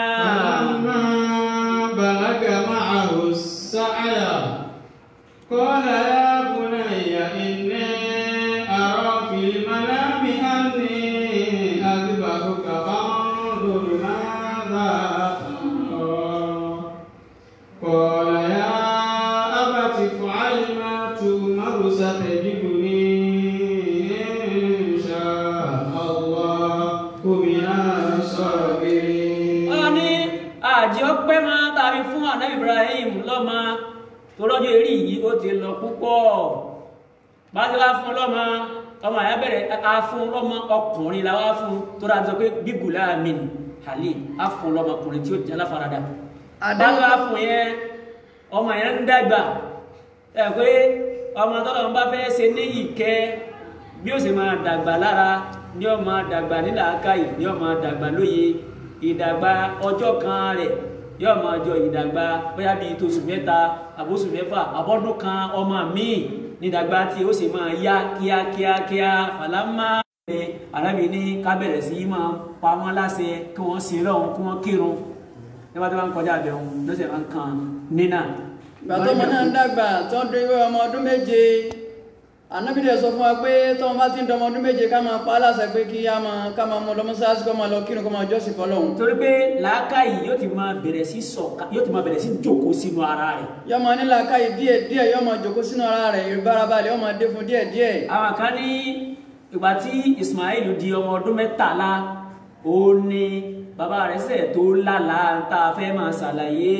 F: فلما بلغ معه السعي قال يا بني إني المنام أني أذبحك فانظر ماذا ترى قال يا أبت افعل ما تؤمر ستجدني إن شاء الله من الصابرين
C: wọ́n ní àjẹ́ ọpẹ́ máa tàbí fún ànábì Ibrahim lọ́mọ tó lọ́jọ́ eré yìí ó ti lọ púpọ̀ bá ti wá fún lọ́mọ ọmọ àyà bẹ̀rẹ̀ a fún lọ́mọ ọkùnrin la wá fún tó dáa sọ pé bíbùlá mi hàlẹ́ a fún lọ́mọ ọkùnrin tí ó jẹ́ aláfaradà bá ti wá fún yẹn ọmọ yẹn ń dàgbà ẹ pé ọmọ tọ́lọ́ ń bá fẹ́ ṣe ní ìkẹ́ bí ó sì máa dàgbà lára ní ó máa dàgbà nílàákàyè ní ó máa dàgbà lóye ìdàgbà ọjọ́ kan rẹ̀ yóò máa jọ ìdàgbà bóyá bíi tóṣù mẹ́ta àbóṣù mẹ́fà àbọ́dún kan ọmọ míì nídàgbà tí ó sì máa yá kíákíákíá fàlámà ẹ arábì ní ká bẹ̀rẹ̀ sí í máa pa wọ́n láṣẹ kí wọ́n sin lọ́hùn kí wọ́n kírun nígbà tó bá ń kọjá àbẹ̀wò lọ́sẹ̀ máa ń kan nínà.
B: ìgbà tó ọmọ náà ń dàgbà tó ń dúró ọmọ ọdún méje ànábì dẹ̀ sọ fún wa pé tọ́mọ bá ti ń dọmọ ọdún méje ká máa pa á láṣẹ pé kí á máa ká máa mú lọ́mọ sáásì kó máa lọ kírun kó máa jọ́sìn fọlọ́hún
C: torí pé làákàyè yóò ti máa bẹ̀rẹ̀ sí sọ̀ka yóò ti máa bẹ̀rẹ̀ sí jókòó sínú ara rẹ̀.
B: yọ máa ní làákàyè díẹ̀ díẹ̀ yọ máa jòkó sínú ara rẹ̀ ìbárabalẹ̀ yọ máa dé fún díẹ̀ díẹ̀
C: àwọn kan ní ìgbà tí Ismail di ọmọ ọdún mẹ́tàlá ó ní bàbá rẹ̀ sẹ̀ tó lálàá tá a fẹ́ máa ṣàlàyé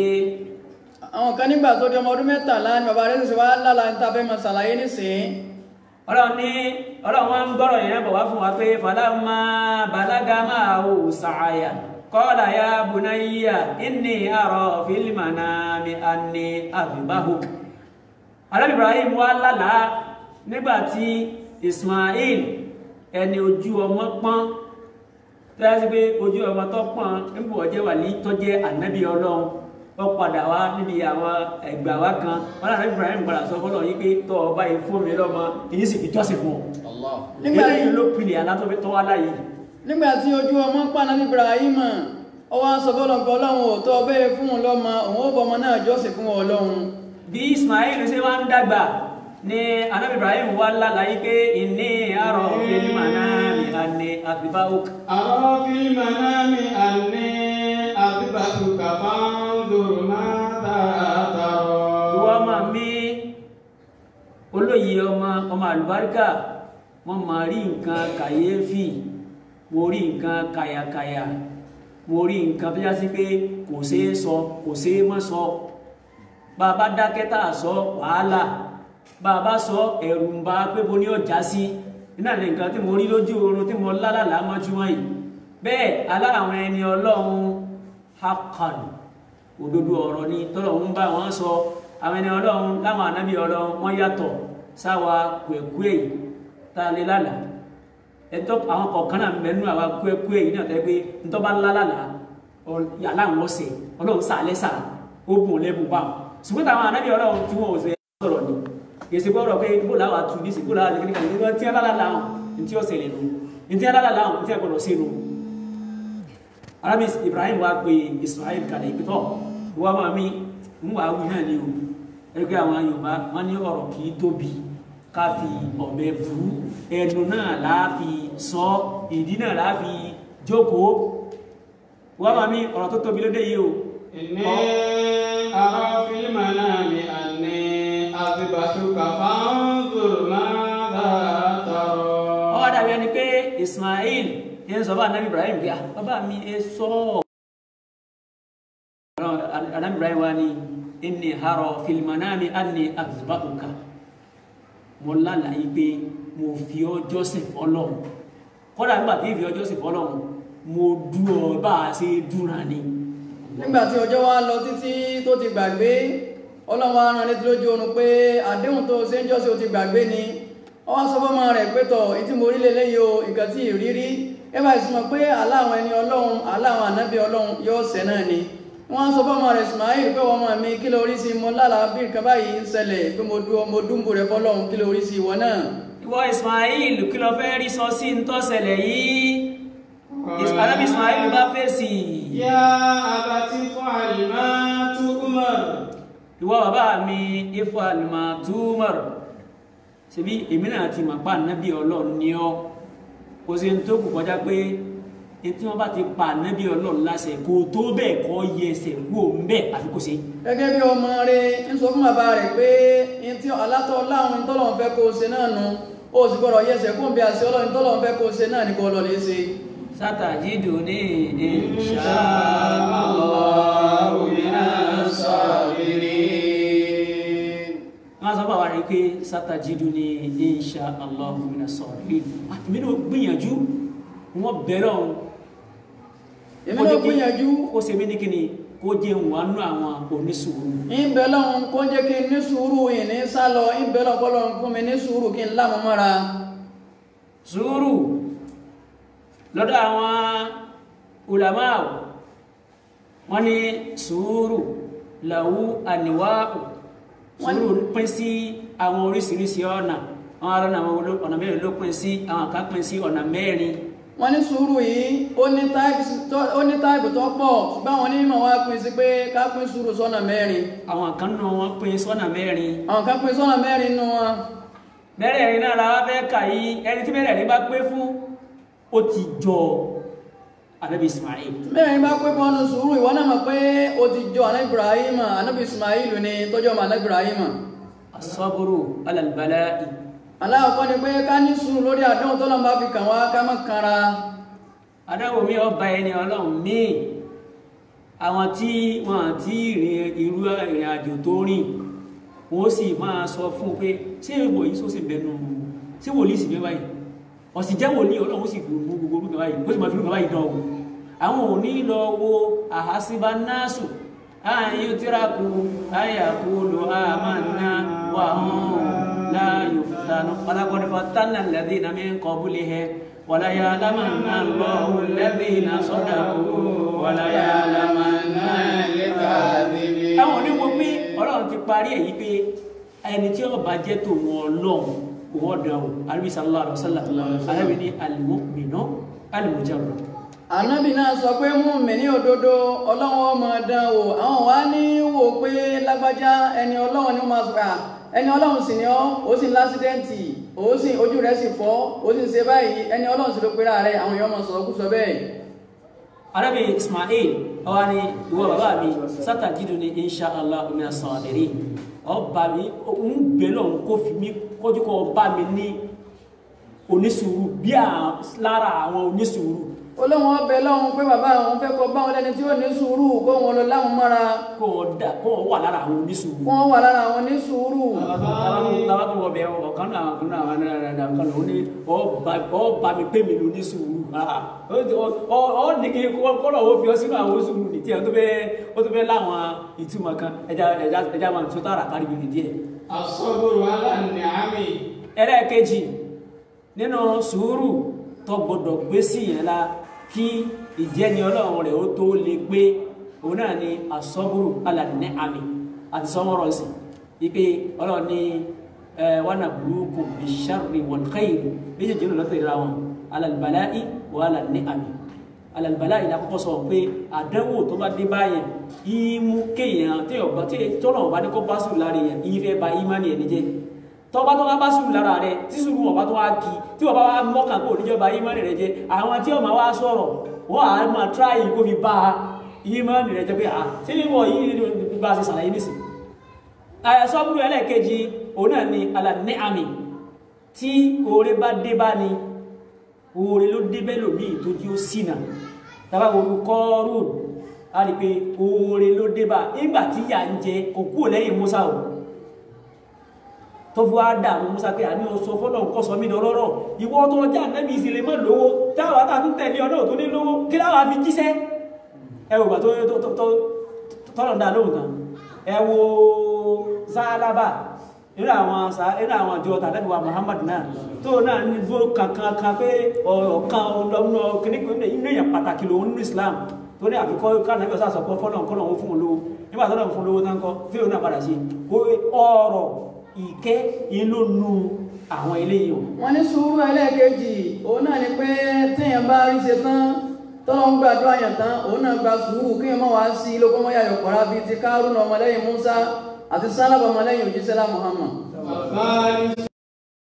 B: àwọn kan nígbà tó di ọmọ ọdún mẹ́tàlá ni bàbá rẹ̀ ṣẹ̀ṣẹ̀ wá lálàá ní ta fẹ́ máa ṣàlàyé nísìnyí
C: ọlọ́run ní ọlọ́run wọn ń gbọ́rọ̀ yẹn bọ̀ wá fún wa pé falamma balaga ma'ahu sa'aya qala ya bunayya inni ara fil manami anni adhbahuk Ànábì Ibrahim wá lálàá nígbà tí Ismail ẹni ojú ọmọ pọ́n tó yá sí pé ojú ọmọ tó pọ́n níbo ọjẹ́ wà ní tọ́jẹ́ ànábì ọlọ́run ó padà wá níbi àwọn ẹgbà wá kan wọn náà Ànábì Ibrahim padà sọ fọlọ́ yìí pé tọ́ ọ báyìí fún mi lọ́mọ èyí sì fi jọ́sìn fún ọ
B: nígbà tí
C: eléyìí ló pinnu àlá tó fi tọ́ wá láyé
B: nígbà tí ojú ọmọ pàná ní Ibrahim ó wá sọ fọlọ́nkọ ọlọ́run ò tọ́ bẹ́ẹ̀ fún un lọ́mọ òun ó fọmọ náà jọ́sìn fún ọlọ́run
C: bí Ismail ṣe wá ń dàgbà ní Ànábì Ibrahim wá lálàyé pé inni ara fil manami anni adhbahuk
F: أرى في المنام أني أذبحك فانظر ماذا
C: ìwọ
F: ترى
C: ọmọ mi olóyè ọmọ ọmọ àlùbáríkà wọn máa rí nǹkan kàyéfì mo rí nǹkan kàyàkàyà mo rí nǹkan tó yá sí pé kò ṣeé sọ kò ṣeé mọ́ sọ bá a bá dákẹ́ tá a sọ wàhálà bá a bá sọ ẹ̀rù ń ba pé bo ní ọjà sí iná ní nǹkan tí mo rí lójú oorun tí mo lálàlá mọ́júmọ́ yìí bẹ́ẹ̀ alára àwọn ẹni ọlọ́run hakan òdodo ọ̀rọ̀ ni tọ́lọ̀ ń bá wọn sọ àwọn ẹni ọlọ́run láwọn ànábì ọlọ́run wọ́n yàtọ̀ sáwa kúẹ̀kúẹ̀ yìí tá a lè lálàá ẹtọ́ àwọn kọ̀ọ̀kan náà mẹ́nu àwa kúẹ̀kúẹ̀ yìí náà tẹ́ pé ntọ́ bá lálàlá yàrá àwọn ọ̀sẹ̀ ọlọ́run sàlẹ̀ sà ó bùn lẹ́bùn bá wọn ṣùgbọ́n táwọn ànábì ọlọ́run tí wọ́n ò sẹ́ sọ̀rọ̀ ni yèsì gbọ́dọ̀ pé bó làwọn àtú ní sí bó làwọn àti kíníkà nígbà tí wọ́n lálàá wọn ntí ọ̀sẹ̀ lẹ́nu ntí wọ́n lálàá wọn ntí wọ́n gbọ́dọ̀ sí nu arabi ibrahim wa pe ismail kalẹ̀ ìpìtọ́ wọ́n máa mi ń wà wí náà ni o ẹgbẹ́ àwọn yorùbá wọ́n ní ọ̀rọ̀ kì í tóbi ká fi ọ̀bẹ bú ẹnu náà láà fi sọ ìdí náà láà fi jókòó wọ́n máa mi ọ̀rọ̀ tó tóbi lóde yìí o
F: إني أرى في المنام أني أذبحك فانظر ماذا ترى
C: ọwọ́ dàbí ẹni pé ismail yẹn sọ bá anabi ibrahim bí i ah bàbá mi ẹ sọ anabi ibrahim wa ni inni harọ filimanami anni azbahuka mo lálàyé pé mo fi ọjọ́ sìn fọlọ́run kọ́dà nígbà tí ìfi ọjọ́ sìn fọlọ́run mo dú ọ bá a ṣe dúnra ni
B: nígbà tí ọjọ́ wa lọ títí tó ti gbàgbé ọlọ́run wa rán létí lójú oorun pé àdéhùn tó ṣe ń jọ́sìn ó ti gbàgbé ni ó wá sọ fọ́mọ rẹ̀ pé tọ̀ ìtí mo rí lélẹ́yìí o nǹkan tí ì rírí ẹ bá sì mọ̀ pé aláwọn ẹni ọlọ́run aláwọn ànábì ọlọ́run yóò ṣẹ náà ni wọ́n sọ fọ́mọ rẹ̀ Ismail pé wọ́n mọ̀ mi kí ló rí sí mo lálàá bí nǹkan báyìí ń ṣẹlẹ̀ pé mo dúró mo dúnbò rẹ̀ fọlọ́run kí ló rí sí ìwọ náà
C: ìwọ ismail kí ló fẹ́ rí sọ sí ntọ́sẹ̀lẹ̀ yìí anabi ismail bá fèsì
F: يا أبت افعل ما تؤمر
C: ìwọ bàbá mi ifo alimá túmọ̀r ṣebí èmi náà ti mọ̀ pa ànábì ọlọ́run ní ọ́ kò sí ní tó kù kọjá pé tí wọ́n bá ti pa ànábì ọlọ́run láṣẹ kó tó bẹ́ẹ̀ kọ́ yẹ ẹsẹ̀ kú òun bẹ́ẹ̀ àfi kó ṣe.
B: gẹ́gẹ́ bí ọmọ rẹ̀ ń sọ fún bàbá rẹ̀ pé ní tí alátọ́ láwọn ní tọ́lọ́run fẹ́ kó o ṣe náà nu ó sì gbọ́dọ̀ yẹsẹ̀ kó ń bí àṣẹ ọlọ́run tọ́lọ́run fẹ́ kó o ṣe náà ní kó lọ lè ṣe.
C: sátàjídò ní insha
F: Allahu
C: Allah
F: minas sabirin.
C: wọ́n sọ bàbá rẹ̀ pé sátàjídò ní insha Allah minas sabirin àtìmí náà gbìyànjú wọ́n bẹ̀rẹ̀ ọ̀hún
B: èmi náà gbìyànjú
C: kó ṣe mí ní kíni kó jẹ́ wọnú àwọn onísùúrù
B: ìbẹ̀ lọ́hún kó jẹ́ kí n ní sùúrù yìí ní sálọ ìbẹ̀ lọ́hún kó lọ́hún fún mi ní sùúrù kí n lámú mọ́ra.
C: sùúrù lọ́dọ̀ àwọn ulama wọ́n ní sùúrù làwú àníwáàpù sùúrù pín sí àwọn oríṣiríṣi ọ̀nà àwọn ará àwọn ọ̀nà mẹ́rin ló pín sí àwọn kan pín sí ọ̀nà mẹ́rin
B: wọ́n ní sùúrù yìí ó ní táìpù tó- ó ní táìpù tó pọ̀ ṣùgbọ́n àwọn onímọ̀ wá pín sí pé ká pín sùúrù sọ́nà mẹ́rin
C: àwọn kan nù wọn pín sọ́nà mẹ́rin
B: àwọn kan pín sọ́nà mẹ́rin nù wọn.
C: mẹ́rẹ̀ẹ̀rin náà la wá fẹ́ kà yí ẹni tí mẹ́rẹ̀ẹ̀rin bá pé fún ó ti jọ Ànábì Ismail
B: mẹ́rin bá pé fọ́nù sùúrù ìwọ náà mọ̀ pé ó ti jọ àná Ibrahim ànábì Ismail ní tọ́jú ọmọ àná Ibrahim.
C: asọ́bùrù alàlùbálàì
B: aláwọ̀kọ́ ni pé ká ní sùúrù lórí àdéhùn tó lọ́n bá fi kàn wá ká má kanra.
C: adáwò mi ọba ẹni ọlọ́run míì àwọn tí wọn àti ìrìn irú ìrìn àjò tó rìn wọn ó sì máa sọ fún un pé ṣé ìwọ yìí sọ́sì bẹnu ṣé wòlíì sì bẹ́ báyìí ọ̀sìn jẹ́ wòlíì ọlọ́run ó sì fi gbogbo gbogbo orúkọ báyìí ó sì máa fi orúkọ báyìí dán o àwọn ò ní lọ wo àhásíbá náàsù ààyè tíráàkù àyàkú lò àmàna wà hàn láàyò fúlànà ọlágbọ́dọ̀ fàtánà lẹ́dí iná mi ń kọ́ búlé hẹ wàlá yà lámàna lọ́wọ́ lẹ́dí iná sọ́dà kú wàlá yà lámàna
F: Al-kadhibin.
C: àwọn oníwo pé ọlọ́run ti parí èyí pé ẹni tí ó bá jẹ́ tòun ọlọ́run òun ọ̀dà o arábí sallallahu alaihi wasallam arábí ní al-mu'minu al-mujarrad
B: ànábì náà sọ pé mú mi ní òdodo ọlọ́run ọmọ dán o àwọn wa ní wò pé lágbájá ẹni ọlọ́run ni ó máa sọ̀rọ̀ ẹni ọlọ́run sì ni ọ́ ó sì ń lásídẹ́ǹtì ó sì ojú rẹ̀ sì fọ́ ó sì ń ṣe báyìí ẹni ọlọ́run sì ló pera rẹ̀ àwọn èèyàn máa sọ̀rọ̀ kú sọ bẹ́ẹ̀.
C: arábí ismail ọwá ní ìwọ bàbá mi satajiduni insha Allah min as-sabirin ọba mi ń gbé lọ́hùn kó fi mí kọjú kọ bá mi ní onísùúrù bí à- lára àwọn onísùúrù
B: olóhùn ọbẹ̀ lọ́hùn pé bàbá àwọn fẹ́ kọ báwọn lẹ́ni tí ó ní sùúrù kó wọn lọ láwọn mọ́ra
C: kó wọn dà kó wọn wà lára àwọn onísùúrù.
B: kó wọn wà lára àwọn ní sùúrù.
C: laban wọ bẹ ọ̀kan náà ọ̀kan náà wà náà náà kan náà ó ní ọba mi pé mi ló ní sùúrù ọ ní kí kọ́lọ̀ ó fi ọ sínú àwọn sùúrù ní tiẹ̀ tó fẹ́ ó tó fẹ́ láwọn ìtumọ̀ kan ẹja ẹja ẹja máa tó tààrà kárí mi díẹ̀.
F: As-sabru ala an-ni'ami.
C: ẹlẹ́ẹ̀kejì nínú sùúrù tó gbọdọ̀ gbé sí yẹn la kí ìjẹni ọlọ́run rẹ̀ ó tó lè gbé òun náà ni asọ́bùrù alàdínní àmì àti sọmọ́rọ̀ sí ipe ọlọ́run ní ẹ wọnà burúkú bisharri wal khairi méjèèjì ló lọ́tọ̀ ìra wọn alàlùbáláì wà alàdínní àmì alàlùbáláì la kọ́kọ́ sọ pé àdánwò tó bá dé báyẹn ìmú kéèyàn tí ọba tí tọ́lọ̀ ọba ní kó bá sùn lára yẹn ìfẹ́ ba ìmánì ẹ̀ níjẹ́ tọba tó bá bá sùúrù lára rẹ tí sùúrù wọn bá tó wá kí tí wọn bá wá mọ́kàn kó níjọba ìmánì rẹ jẹ àwọn tí wọn máa wá sọ̀rọ̀ wọn á máa tíráyì kó fi bá ìmánì rẹ jẹ pé à tí wọn yìí ní bá a ṣe ṣàlàyé nísìn. àyàsọ́bùrù ẹlẹ́ẹ̀kejì òun náà ni alàní àmì tí oore bá dé bá ni oore ló dé bẹ́ẹ̀ lòmíì tó jí ó ṣìnà tàbá wo kọ́ọ̀rùn á rí i pé oore ló dé bá nígbà tí yà ń jẹ kò kúrò lẹ́yìn Musa o tó fi wá dà mú musa pé àní oṣù fọlọ́ nǹkan sọ mí lọ́rọ́ ìwọ tó ọjà nẹ́bí ìsìlẹ̀ mọ́ lówó táwọn àtà tún tẹ̀lé ọdún tó ní lówó kí láwọn fi jíṣẹ́ ẹ wò gbà tó tọ́lọ̀ dá lóhùn kan ẹ wo sálábà nínú àwọn nínú àwọn àjọ tàbí wa Muhammad náà tó náà ní gbó kankan kan pé ọ̀kan ọlọ́mọ kìnnìkan inú èèyàn pàtàkì lòun nínú Islam tó ní àfikọ́ kánàbí ọ̀sán àsọpọ̀ fọ́lọ̀ nǹkan lòun fún un lówó nígbà tó lọ́n fún un lówó tán kọ́ fíò náà padà sí ọ̀rọ̀ ìkẹ́ inú nu àwọn eléyìí o.
B: wọ́n ní sùúrù ẹlẹ́ẹ̀kejì òun náà ni pé téèyàn bá rí ṣe tán tọ́lọ́ ń gbàdúrà yàn tán òun náà gba sùúrù kéèyàn má wá sí lóko mọ́ yàyọ̀ pọ̀ra bíi ti Kárúnà ọmọlẹ́yìn Musa àti Sálàbà ọmọlẹ́yìn òjíṣẹ́lá Muhammad.
F: Bàbá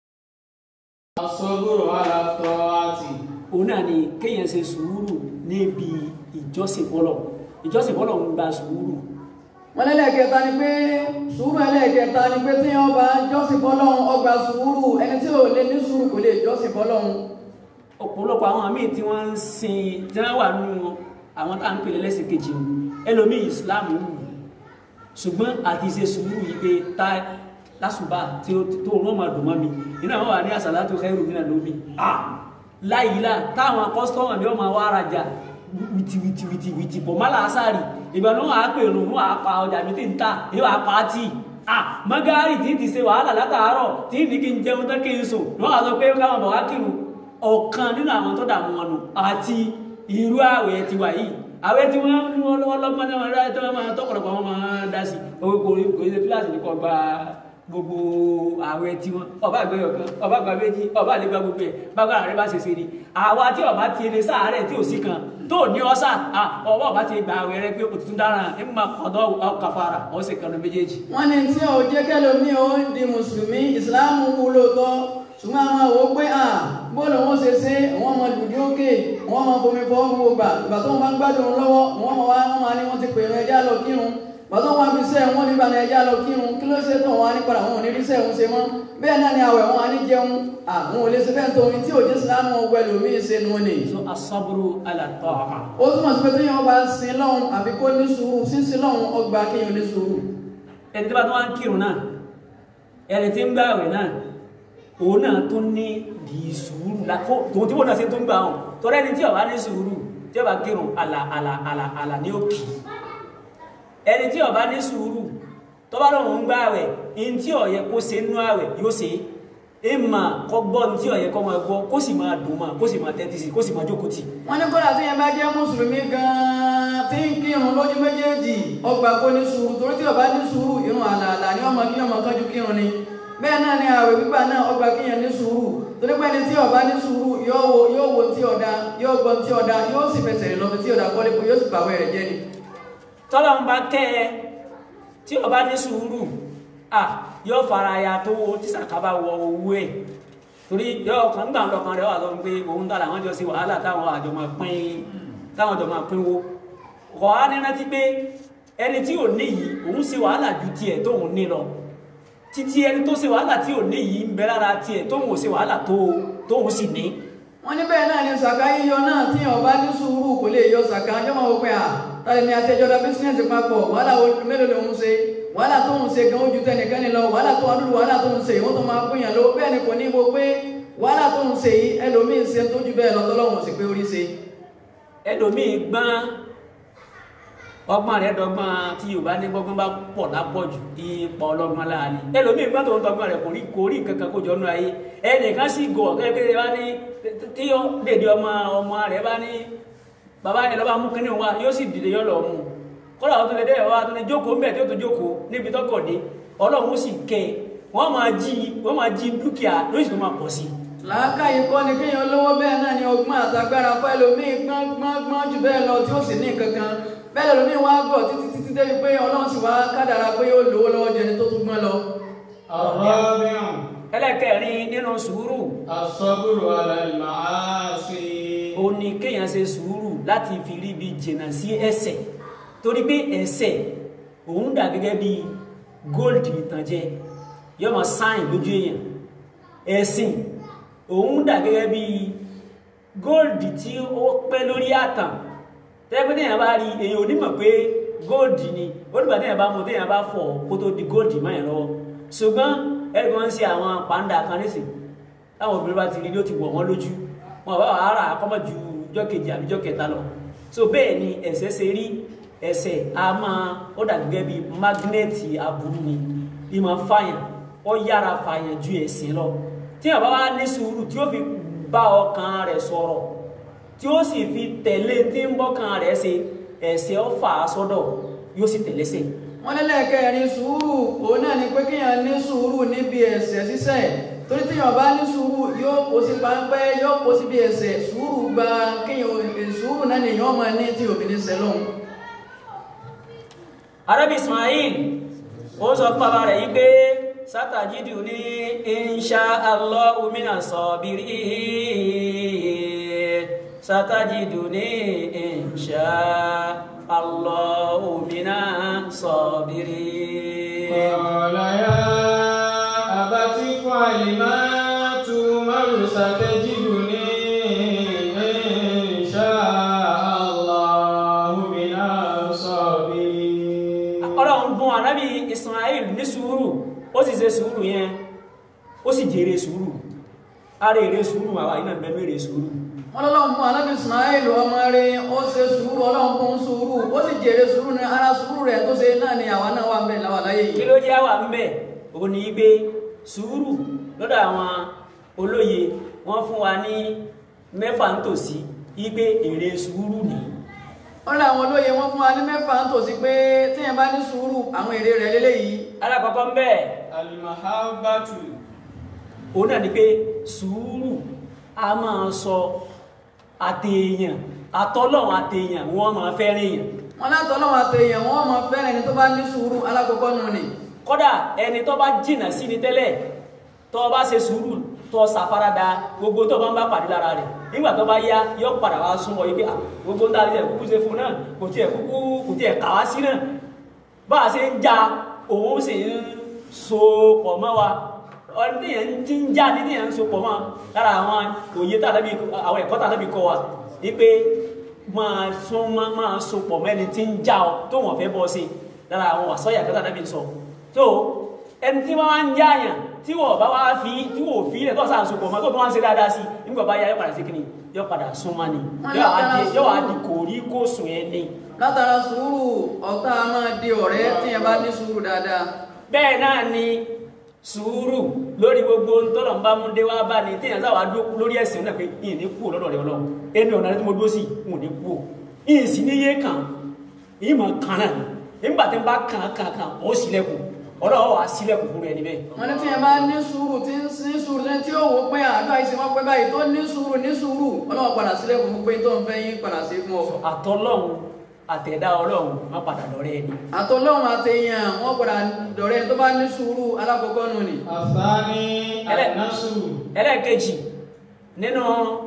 F: الصبر على الطاعة
C: òun náà ni kéèyàn ṣe sùúrù níbi ìjọsìn fọlọ́ ìjọsìn fọlọ́ ń gba sùúrù
B: wọ́n lẹ́lẹ́kẹta ni pé sùúrù ẹlẹ́kẹta ni pé tí wọ́n bá jọ́sìn fọ́lọ́run ọgbà sùúrù ẹni tí ò lè ní sùúrù kò lè jọ́sìn fọ́lọ́run
C: ọ̀pọ̀lọpọ̀ àwọn míì tí wọ́n ń sin tí wọ́n wà nínú àwọn tá à ń pè lẹ́lẹ́sìn kejì o ẹlòmíì islam wù ṣùgbọ́n àti ṣe sùúrù yìí pé tá lásùbà tí ó tó rán máa dùn mọ́ mi iná wọn wà ní àsàlátù khairu mina lómi láyìílá táwọn kọ́sítọ́mù ni wọ́n máa wá arajà wìtìwìtìwìtì pọ̀ má làásàrì ìgbà náà wàá pè rùn wọn àpá ọjà mi tí ń ta èyí wàá pa á tì à mọ́gárì tí ti ṣe wàhálà látàárọ̀ tí ní kí n jẹun tán kí n sùn wọ́n wá sọ pé káwọn bọ̀ wá kírun ọ̀kan nínú àwọn tó dààmú wọn nù àti irú àwẹ̀ ti wà yìí àwẹ̀ tí wọ́n mú wọn lọ́wọ́ lọ́gbọ́n náà rẹ̀ tó máa tọ́pọ̀lọpọ̀ wọn máa dá sí owó kò kò ṣe kíláàsì ní kò gba gbogbo àwẹ̀ tí wọn ọba àgbẹ̀yọ̀ kan ọba àgbà méjì ọba àlegbà gbogbo ẹ̀ bágbà rẹ̀ bá ṣe ṣe ni àwa tí ọba ti lè sáàárẹ̀ tí ò sí kan tó ní ọ́sà ọba ọba ti gba àwẹ̀ rẹ̀ pé òtútù dára ẹ̀ ń máa kọ̀dọ̀ ọkàfàrà ọ̀sẹ̀ kan lọ méjèèjì.
B: wọ́n ní tí ò jẹ́ kẹ́lòmí ó di mùsùlùmí ìsìláàmù wú lóòótọ́ ṣùgbọ́n àwọn àwọ̀ pé à bóòlù wọn ṣe ṣe wọ́n mọ lùdí òkè wọ́n mọ fomi fọ́ gbogbo gbà ìgbà tó wọn bá ń gbádùn lọ́wọ́ wọ́n mọ wá wọ́n máa ní wọ́n ti pè é ẹja lọ kírun ìgbà tó wọn fi ṣe wọn nígbà náà ẹja lọ kírun kí ló ṣe tó wọn á ní padà wọn ò ní rí sẹ́wọ̀n ṣe mọ́ bẹ́ẹ̀ náà ni àwẹ̀ wọn á ní jẹun àwọn ò lè ṣe fẹ́ẹ́ tó omi tí òjì ìsìláàmù ọgbẹ́ lómi ṣe nu ni.
C: so asaburu ala ta'a
B: ó túmọ̀ sí pé tí yẹn bá sin lọ́hùn àbí kó ní sùúrù sísin lọ́hùn ọgbà kéèyàn ní sùúrù.
C: ẹni tí bá tó wá ń kírun náà ẹni tí ń gbà àwẹ̀ náà òun náà tó ní bí sùúrù lákó tòun tí wọ́n náà ṣe tó ń gbà hàn tọ́rẹ́ ẹni tí ó bá ní sùúrù tí ó bá kírun àlà àlà àlà àlà ní òkè ẹni tí ó bá ní sùúrù tó bá lóun ń gbà àwẹ̀ in tí ó yẹ kó ṣe nú àwẹ̀ yóò ṣe é mà kọ́ gbọ́ ní tí ó yẹ kó máa gbọ́ kó sì máa dùn mà kó sì máa tẹ́tí sí kó sì máa jókòó tì
B: wọ́n ní kódà tí yẹn bá jẹ́ mùsùlùmí gan-an tí ń kírun lójú méjèèjì ọgbà kó ní sùúrù torí tí ó bá ní sùúrù irun àlàálà ni ọmọ kí ọmọ kánjú kírun ni bẹ́ẹ̀ náà ni àwẹ̀ gbígbà náà ọgbà kíyàn ní sùúrù torí pé ẹni tí ó bá ní sùúrù yóò wo yóò wo tí ọ̀dà yóò gbọ́ tí ọ̀dà yóò sì fẹsẹ̀ rìn lọ bí tí ọ̀dà kọ́lé kó yóò sì bàwẹ̀ rẹ̀ jẹ́ ni.
C: tọ́lọ́ ń bá kẹ́ ẹ tí ó bá ní sùúrù à yóò fara ya tó tí sàkábà wọ owó ẹ̀ torí yóò kàn gbà lọ́kàn rẹ̀ wà lọ́rùn pé òun tààrà àwọn jọ sí wàhálà táwọn àjọ máa pín táwọn àjọ máa pín wo kọ̀ á ní rántí pé ẹni tí ò ní yìí òun ṣe wàhálà ju tiẹ̀ tóun ní lọ títí ẹni tó ṣe wàhálà tí ò ní yìí ń bẹ lára tiẹ̀ tóun ò ṣe wàhálà tó tóun sì ní.
B: wọ́n ní bẹ́ẹ̀ náà ni sàká yíyọ náà tí ó bá ní sùúrù kò lè yọ sàká yọ máa wọ pé à tàbí ní àtẹjọba bísíǹnẹ̀sì papọ̀ wàhálà mélòó lòun ṣe wàhálà tó ń ṣe gan ojú tẹnìkan ni lọ wàhálà tó wàdúrú wàhálà tó ń ṣe ìwọ́n tó máa pín yàn ló bẹ́ẹ̀ ni kò ní wo pé wàhálà tó ń ṣe yìí ẹlòmíín ṣe tó ju bẹ́ẹ̀ lọ tọ́lọ́hún sì pé orí ṣe.
C: ẹlòmíì gbọ́n ọgbọ́n rẹ̀ dọ́gbọ́n tí yorùbá ní gbọ́gbọ́n bá pọ̀ lápọ̀jù ipò ọlọ́gbọ́n láàrin ẹlòmíì gbọ́n tó ń tọgbọ́n rẹ̀ kò rí kò rí nǹkan kan kó jọ nú ayé ẹnìkan sì gọ̀ kẹ́kẹ́ bá ní tí ó dèdè ọmọ ọmọ rẹ̀ bá ní bàbá yẹn lọ́ba mú kínní wa yóò sì dìde yọ lọ mú kọ́lá ọ̀tún lè dé ẹ̀wá tó ní jókòó ń bẹ̀ tí ó tó jókòó níbi tọkọ̀ dé ọlọ́run sì kẹ́ wọ́n máa jí wọ́n máa jí dúkìá lóṣù tó máa pọ̀ sí i
B: làákàyè kọ́ ni kéèyàn lówó bẹ́ẹ̀ náà ni ọgbọ́n àtagbára fún ẹlòmíì gbọ́n gbọ́n gbọ́n jù bẹ́ẹ̀ lọ tí ó sì ní nǹkan kan bẹ́ẹ̀ lòmíì wá gọ̀ títí títí débi pé ọlọ́run sì wá kádàrá pé ó lówó lọ́wọ́ jẹni tó tún gbọ́n lọ.
F: الرابع
C: ẹlẹ́kẹ̀rin nínú sùúrù
F: الصبر على المعاصي
C: ó ní kéèyàn ṣe sùúrù láti fi rí ibi jìnnà sí ẹ̀ṣẹ̀ torí pé ẹ̀ṣẹ̀ òun dà gẹ́gẹ́ bí gold ìtànjẹ yóò máa sáìn lójú èèyàn ẹ̀sìn òun dà gẹ́gẹ́ bí gold tí ó pẹ́ lórí àtàn tẹ́gbẹ́ téèyàn bá rí èèyàn onímọ̀ pé gold ni ó nígbà téèyàn bá mú téèyàn bá fọ̀ kó tó di gold mọ́ ẹ̀ lọ́wọ́ ṣùgbọ́n ẹ̀rí kan ń ṣe àwọn pàǹdà kan nísìn táwọn obìnrin bá ti rí ló ti wọ̀ wọ́n lójú wọn bá wà ara àkọ́mọ̀ ju ọjọ́ kejì àbí ọjọ́ kẹta lọ so bẹ́ẹ̀ ni ẹ̀ṣẹ̀ ṣe rí ẹ̀ṣẹ̀ a máa ó dà gẹ́gẹ́ bí mágínẹ́ẹ̀tì aburú ni bí máa fàyàn ó yára fàyàn ju ẹ̀sìn lọ tí àbá wa ní sùúrù tí ó fi bá ọkàn rẹ̀ sọ̀rọ̀ tí ó sì fi tẹ̀lé tí ń bọ́kàn rẹ̀ ṣe ẹ̀ṣẹ̀ ó fà á sọ́dọ̀ yóò sì tẹ̀lé sí
B: wọ́n ní lẹ́ẹ̀kẹrin sùúrù òun náà ni pé kéèyàn ní sùúrù níbi ẹ̀ṣẹ̀ ṣíṣẹ̀ torí téèyàn bá ní sùúrù yóò kó sí páńpẹ́ yóò kó síbi ẹ̀ṣẹ̀ sùúrù gba kéèyàn sùúrù náà ni èèyàn máa ní tí òbí ní sẹ́lọ̀n.
C: arábì Ismail ó sọ fún bàbá rẹ̀ yí pé satajiduni insha Allahu minas sabirin satajiduni insha Allahu minas sabirin.
F: قال يا أبت افعل ما تؤمر ستجدني إن شاء الله من الصابرين
C: ọlọ́run bùn ànábì Ismail ní sùúrù ó sì ṣe sùúrù yẹn ó sì jèrè sùúrù ara èrè sùúrù àwa iná bẹ̀rẹ̀ èrè sùúrù
B: wọn lọ́lọ́run fún anábì ismail ọmọ rẹ̀ ó ṣe sùúrù ọlọ́run fún sùúrù ó sì jèrè sùúrù ní ara sùúrù rẹ̀ tó ṣe náà ni àwa náà wà ń bẹ̀ láwà láyé
C: kí
B: yìí
C: ló jẹ́ àwà ń bẹ̀ òun ni gbé sùúrù lọ́dọ̀ àwọn olóye wọ́n fún wa ní mẹ́fà ń tòsí igbe èrè sùúrù ni
B: wọ́n lé àwọn olóye wọn fún wa ní mẹ́fà ń tòsí pé téèyàn bá ní sùúrù àwọn èrè rẹ̀ lélẹ́yìí
C: alákọ̀ọ́kọ́ ń bẹ̀
F: المحبة
C: òun náà ni pé sùúrù a máa sọ àtèèyàn àtọ́lọ́run àtèèyàn wọ́n máa fẹ́ràn èèyàn
B: wọn látọ̀ lọ́wọ́ àtẹ̀yàn wọn mọ fẹ́ràn ẹni tó bá ní sùúrù alákọ̀ọ́kọ́ nù ni
C: kódà ẹni tó bá jìnà sí ni tẹ́lẹ̀ tó bá ṣe sùúrù tó ṣàfaradà gbogbo tó bá ń bá pàdé lára rẹ̀ nígbà tó bá yá yóò padà wá súnmọ́ yìí pé à, gbogbo ń tàbí kúkú ṣe fún náà kò tiẹ̀ kúkú kò tiẹ̀ kà wá sí náà bá a ṣe ń ja òun sì ń so pọ̀ mọ́ wa ọdún tí yẹn ti ń já ní tí yẹn ń so pọ̀ mọ́ lára àwọn òye tàbí àwọn ẹ̀kọ́ tàbí kọ́ wa ní pé máa sún máa máa so pọ̀ mẹ́ni tí ń já ọ tó wọ́n fẹ́ bọ́ sí lára àwọn àsọyà kẹta tàbí sọ tó ẹni tí wọ́n wá ń jáyàn tí wọ́n bá wá fi tí wọ́n fi ilẹ̀ tó sàn so pọ̀ mọ́ tó tó wá ń ṣe dáadáa sí nígbà bá yá yóò padà sí kíni yóò padà sún mọ́ ni
B: Wọ́n
C: yóò wá
B: lágbára
C: di- yóò wá
B: sùúrù.
C: di kòrí kó sùn ẹ ní.
B: látara sùúrù ọ̀tá máa di ọ̀rẹ́ téèyàn bá ní sùúrù dáadáa
C: bẹ́ẹ̀ náà ni sùúrù lórí gbogbo ntọ́nà ń bá mú dé wá bá ní téèyàn sáwà dúró lórí ẹ̀sìn náà pé ìyìn ní kú lọ́dọ̀ rẹ̀ ọlọ́run ẹni ọ̀nà tí mo dúró sí n ò ní kú o ìyìn sì ní yé kàn ìyìn mọ̀ kàn náà nígbà tí n bá kàn kàn kàn ó sílẹ̀kùn ọlọ́run wà á sílẹ̀kùn fún ẹni bẹ́ẹ̀.
B: wọn ní téèyàn bá ní sùúrù tí ń ní sùúrù tí tí ó wò pé àdó àìsí wọn pẹ́ báyìí tó ní sùúrù ní sùúrù ọlọ́wọ́ padà sílẹ̀ fún pé tó ń fẹ́ yín padà sí fún ọ.
C: àtọ́lọ́run àtẹ̀dá ọlọ́run má padà lọ́rẹ́ ẹni.
B: àtọlọ́run àtẹ̀yàn wọn padà dọ̀rẹ́ tó bá ní sùúrù alákọ̀ọ́kọ́ nù ni.
F: الثاني
C: ألا.
F: النصر
C: ẹlẹ́ẹ̀kejì nínú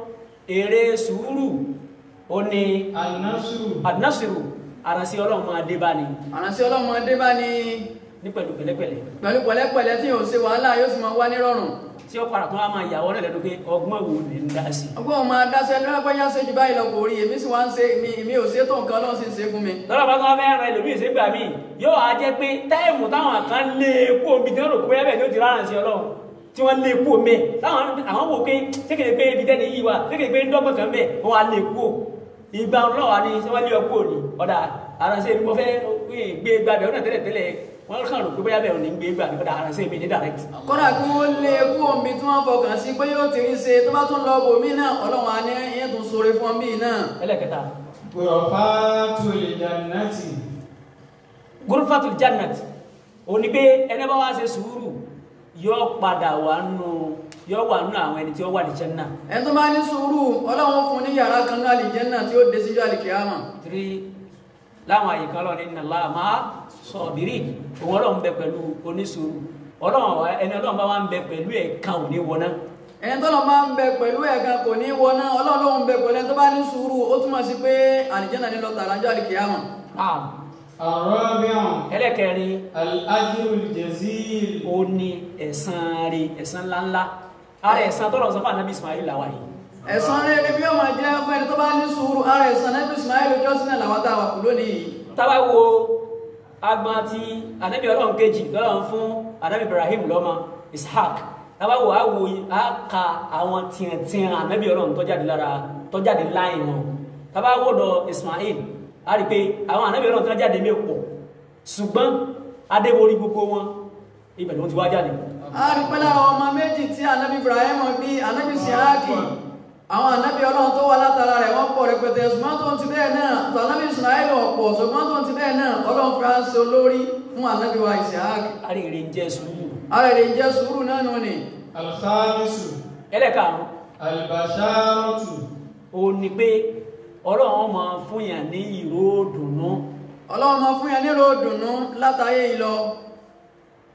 C: èrè sùúrù ó ní
F: النصر
C: àdínásìrò àrànsí ọlọ́run máa dé bá ni
B: àránṣẹ́ ọlọ́mọdé bá ní
C: ní pẹ̀lú pẹ̀lẹ́pẹ̀lẹ́
B: pẹ̀lú pẹ̀lẹ́pẹ̀lẹ́ tí yóò ṣe wàhálà yóò sì máa wá nírọ̀rùn.
C: tí ó padà tún á máa yàwọ́ rẹ̀ lẹ́nu pé ọgbọ́n wo lè ń dá sí i.
B: ọgbọ́n máa dáṣẹ́ lọ́pẹ́yà ṣe jù báyìí lọ kò rí èmi sì wá ń ṣe èmi èmi ò ṣe tó nǹkan ọlọ́run sì ń ṣe fún mi.
C: lọ́dọ̀ bá tún wá fẹ́ẹ́ ran ẹlòmíì sígbà míì yóò wá jẹ́ pé táìmù táwọn kan lé epo omi tí wọ́n rò pé ẹ̀bẹ̀ ni ó ti rárá sí ọlọ́run tí wọ́n lé epo omi ẹ̀ táwọn àwọn wò pé sékèlè pé ibi tẹ́ni yìí wà sékèlè pé ń dọ́gbọ̀n kan bẹ̀ wọ́n wá lé epo ìgbà ọlọ́wà ni ṣé wọ́n lé ọkọ̀ òní ọ̀dà àránṣẹ́ mi mo fẹ́ gbé gbàgbẹ́ ọ̀nà tẹ́lẹ̀ tẹ́lẹ̀ wọ́n kàn rò pé bóyá bẹ́ẹ̀ ò ní gbé gbàgbẹ́ ọ̀dà àránṣẹ́ mi ní direct.
B: kódà kí wọ́n lé kú omi tí wọ́n fọkàn sí pé yóò ti rí ṣe tó bá tún lọ bò mí náà ọlọ́run á ní yín tún sóore fún mí náà.
C: ẹlẹ́kẹta
F: غرفات الجنة
C: gurfatul jannat ó ní pé ẹni bá wá ṣe sùúrù yóò padà wà nù yóò wà nù àwọn ẹni tí ó wà ní janna
B: ẹni tó bá ní sùúrù ọlọ́run fún ní yàrá kan náà àlìjẹ́nnà tí ó dé síjú àlìkíyàmà.
C: tiri láwọn àyíká ọlọ́run ní nàlá àmà sọ̀bìrì òun ọlọ́run bẹ pẹ̀lú onísùúrù ọlọ́run wa- ẹni ọlọ́run bá wà ń bẹ pẹ̀lú ẹ̀ka òní wọná
B: ẹni tó lọ máa ń bẹ pẹ̀lú ẹ̀kan kò ní wọná ọlọ́run ló ń bẹ pẹ̀lú ẹni tó bá ní sùúrù ó túmọ̀ sí pé àlìjẹ́nnà ní lọ tààrà jọ àlìkíyàmà.
F: الرابع
C: ẹlẹ́kẹrin
F: الأجر الجزيل
C: ó ní ẹ̀san rí ẹ̀san ńláńlá ara ẹ̀san tọ́lọ̀ sọ fún anabi ismail làwà yìí
B: ẹ̀san rere bí ó máa jẹ́ fún ẹni tó bá ní sùúrù ara ẹ̀san náà Ismail jọ́sìn làwọn tá a wà kú lónìí yìí.
C: tábà wo agbọn tí anabi ọlọ́run kejì lọ́lọ́run fún anabi ibrahim lọ́mọ ishaq tábà wo a wo a ka àwọn tiẹ̀tiẹ̀ anabi ọlọ́run tọ́jáde lára tọ́jáde láì wọn tábà wo lọ ismail a rí i pé àwọn anabi ọlọ́run tọ́jáde mi pọ̀ ṣùgbọ́n adébórí gbogbo wọn ibẹ̀ ló ti wá jáde
B: a rí pé lára ọmọ méjì tí anabi Ibrahim bí anabi Siaki àwọn anabi ọlọ́run tó wà látara rẹ̀ wọ́n pọ̀ rẹpẹtẹ ṣùgbọ́n tó ń ti bẹ́ẹ̀ náà tó anabi Ismail ọ̀pọ̀ ṣùgbọ́n tó ń ti bẹ́ẹ̀ náà ọlọ́run fi ránṣẹ́ olórí fún anabi wa Siaki.
C: àríire jẹ́ sùúrù
B: ara rẹ̀ jẹ́ sùúrù náà nù ni.
F: الخامس
C: ẹlẹ́karùn-ún
F: البشارة
C: ó ní pé ọlọ́run máa fún yàn ní ìró dùnú
B: ọlọ́run máa fún yẹn nílò dùnú látàyè ìlọ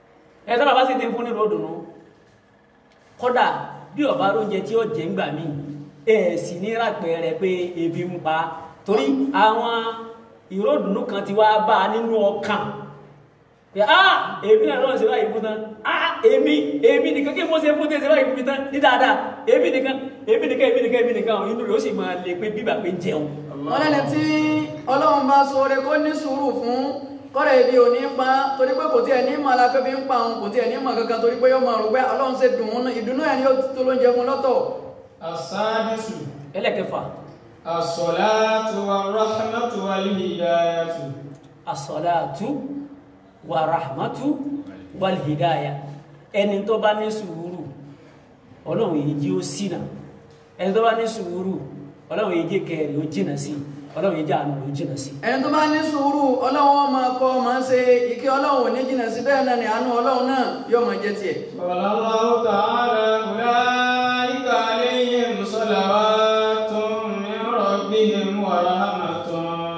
C: ẹ tọ́lá bá sì ti fún ní ròdùnú kódà bí ọba oúnjẹ tí ó jẹ ń gbà mí ẹ sì ní rápẹrẹ pé ebi ń pa torí àwọn ìròdùnú kan ti wá bá a nínú ọkàn pé ah èmi náà lọ́nà ṣe báyìí fún tán ah èmi èmi nìkan kí mo ṣe fún tẹ́ ṣe báyìí fún mi tán ní dáadáa èmi nìkan èmi nìkan èmi nìkan èmi nìkan inú rẹ̀ ó sì máa lè pé bíbà pé ń jẹun
B: wọ́n lẹ́ni tí ọlọ́run bá sóore kó ní sùúrù fún kọ́rẹ̀ ibi ò ní pa torí pé kò tí ẹ̀ ní mọ̀ alápẹ́ fi ń pa òun kò tí ẹ̀ ní mọ̀ kankan torí pé yóò máa rò pé ọlọ́run ṣe dùn ún ìdùnnú ẹ̀ ni yóò tó ló ń jẹ fún lọ́tọ̀
F: السادس
C: ẹlẹ́kẹfà
F: الصلاة والرحمة والهداية
C: asọ́láàtú wà rahmatu wal hidaya ẹni tó bá ní sùúrù ọlọ́run èyí jí ó sínà ẹni tó bá ní sùúrù ọlọ́run èyí jẹ́ kẹrì ó jìnà sí ọlọ́run èyí jẹ́ àánú ó jìnà sí
B: ẹni tó bá ní sùúrù ọlọ́run máa kọ́ máa ṣe ìkẹ́ ọlọ́run ò ní jìnnà sí bẹ́ẹ̀ náà ni àánú ọlọ́run náà yóò máa jẹ́ tiẹ̀
F: قال الله تعالى أولئك عليهم صلوات من ربهم ورحمة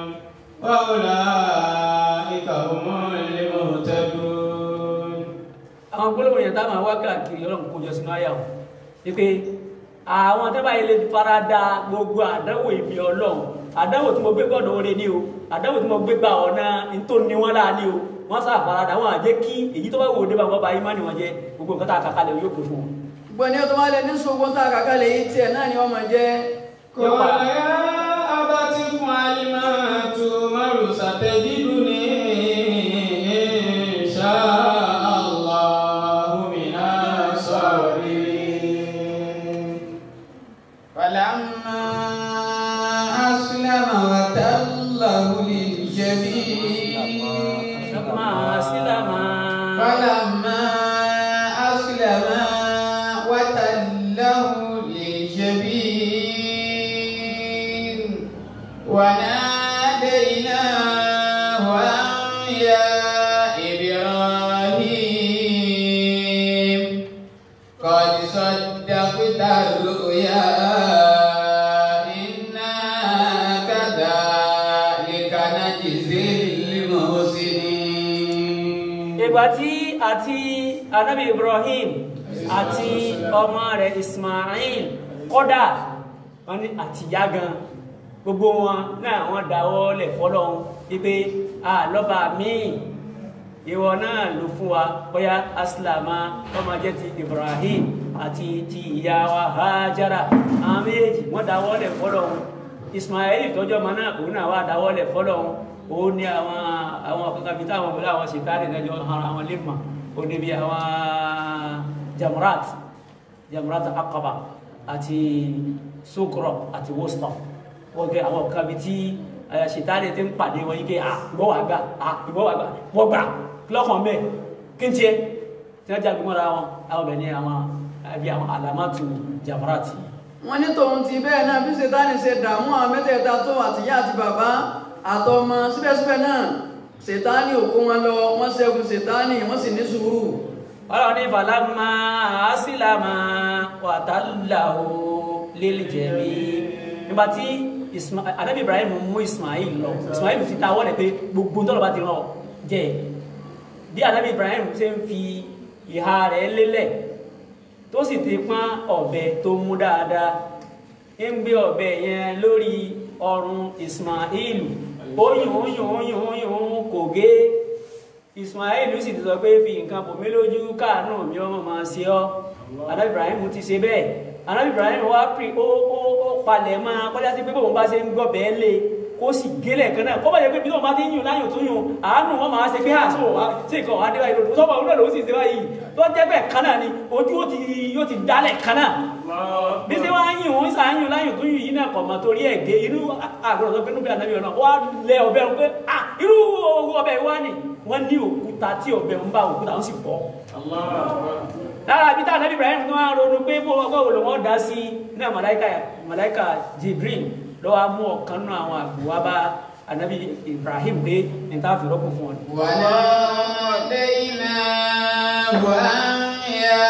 F: وأولئك هم المهتدون
C: àwọn gbólóhùn yẹn táwọn wá káàkiri ọlọ́run kó jọ sínú àyà wọn wípé àwọn tẹ́bà ilé farada gbogbo àdánwò ìbí ọlọ́run àdánwò tí mo gbé gbọ́dọ̀ oore ní o àdánwò tí mo gbé gba ọ̀nà tó ní wọn láà ní o wọ́n sá farada wọn àjẹ́ kí èyí tó bá wò ó dé bá wọn bá yí má ní wọn jẹ gbogbo nǹkan tá a kàkálẹ̀ yóò pè fún wọn.
B: gbogbo ẹni tó máa lè ní sùúrù tá a kàkà lè yí tiẹ̀ náà ni wọ́n máa jẹ́
C: Yóò
F: قال
C: padà.
F: يا أبت افعل ما تؤمر ستجدني إن شاء الله من الصابرين
E: فلما أسلم وتله للجبين
C: máa sílámà
E: فلما أسلم وتله للجبين وناديناه أن يا إبراهيم قد صدقت الرؤيا إنا كذلك نجزي المحسنين
C: ìgbà tí àti anabi ibrahim àti ọmọ rẹ̀ ismail kódà wọ́n ní àtìyá gan gbogbo wọn náà wọ́n dáwọ́ lẹ̀ fọ́lọ́hun wípé a lọ́ba míì ìwọ náà ló fún wa bóyá aslama ọmọ jẹ́ ti ibrahim àti ti ìyá wa hajara àwọn méjèèjì wọ́n dáwọ́ lẹ̀ fọ́lọ́hun ismail tọ́jú ọmọ náà òun náà wà dáwọ́ lẹ̀ fọ́lọ́hun ó ní àwọn àwọn kankan bíi táwọn pẹ̀lú àwọn ṣètàrí ìdájọ́ ara àwọn lèmọ̀ ó ní bí àwọn jamurat jamurat akaba àti sukro àti woston wọ́n gẹ àwọn kan bíi tí ṣètàrí ti ń pàdé wọn yìí pé à ìwọ́ wà gbà à ìwọ́ wà gbà wọ́n gbà lọ́kàn mẹ́ kí n tiẹ̀ tí wọ́n jáde mọ́ra wọn àwọn ọbẹ̀ ní àwọn àbí àwọn alamatu jamurat yìí
B: wọ́n ní tòun ti bẹ́ẹ̀ náà bí ṣètánì ṣe dààmú àwọn mẹ́tẹ̀ẹ̀ta tó àtìyá àti bàbá àtọmọ síbẹ̀síbẹ̀ náà ṣètánì ò kó wọn lọ wọ́n ṣẹ́gun ṣètánì wọ́n sì ní sùúrù
C: ọlọ́run ní falama asílámà wàtàláhù lílìjẹ̀mí nígbà tí Isma- anabi ibrahim mú ismail lọ ismail ti ta wọ́lẹ̀ pé gbogbo tọ́lọ̀ bá ti rán ọ jẹ́ bí anabi ibrahim ṣe ń fi ìhà rẹ̀ lélẹ̀ tó sì ti pọ́n ọ̀bẹ tó mú dáadáa ń gbé ọ̀bẹ yẹn lórí ọrùn ismail oyún oyún oyún oyún kò gé ismail sì ti sọ pé fi nǹkan bò mí lójú káàánú mi ọmọ máa ṣe ọ anabi ibrahim ti ṣe bẹ́ẹ̀ anabi ibrahim wá pè ó ó ó palẹ̀ máa kọjá sí pé bóun bá ṣe ń gbọ́ bẹ́ẹ̀ lé kó sì gélẹ̀ kan náà kó bá jẹ́ pé bí tóun bá ti ń yùn láyùn tó yùn àánú wọn máa ṣe pé à sí òwá sí nǹkan ọ̀hún adéwáyé lòdù sọ́kọ̀ òun náà ló sì ṣe báyìí tó jẹ́ bẹ́ẹ̀ kan náà ni ojú ó ti yóò ti dálẹ̀ kan náà bí ṣe wá ń yùn òun ṣà ń yùn láyùn tó yùn yìí náà kọ̀ mọ́ torí ẹ̀ gé irú àgbọ̀dọ̀ tó pé níbi ànábì ọ̀nà wá lẹ ọbẹ̀ pé à irú ọbẹ̀ wá ni wọ́n ní òkúta tí ọbẹ̀ ń bá òkúta ń sì fọ́ lára bí táwọn Ibrahim tó wá ronú pé bó ọgọ́ òun lòun dá sí náà màláìka màláìka Jibril lọ́wọ́ mú ọ̀kan náà àwọn àgbò wá bá anabi Ibrahim pé ní tá a fi rọ́pò fún ọ.
E: وناديناه أن يا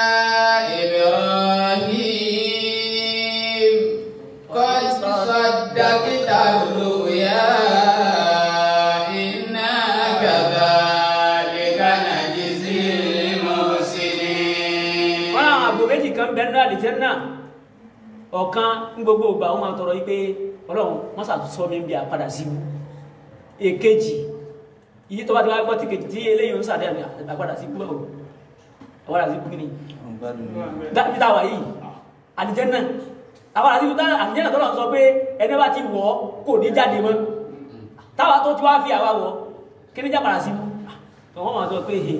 E: إبراهيم قد صدقت الرؤيا إنا كذلك نجزي
C: àlìjẹ́nà ọ̀kan ní gbogbo ìgbà wọn máa tọrọ yí pé ọlọ́run wọ́n sàtúnṣọ́ mi bí àpadà sí ibú èkejì yìí tó bá ti wá gbọ́ ti kejì tí eléyìí ń sàdé àmì àpadà sí ibú ẹ̀wọ̀ àpadà sí ibú kí ni dábí táwà yìí àlìjẹ́nà àwọn àti ìwúta àlìjẹ́nà tó lọ sọ pé ẹni bá ti wọ̀ kò ní jáde mọ́ táwa tó ti wá fi àwa wọ̀ kí ní jápadà sí ibú wọ́n máa sọ pé he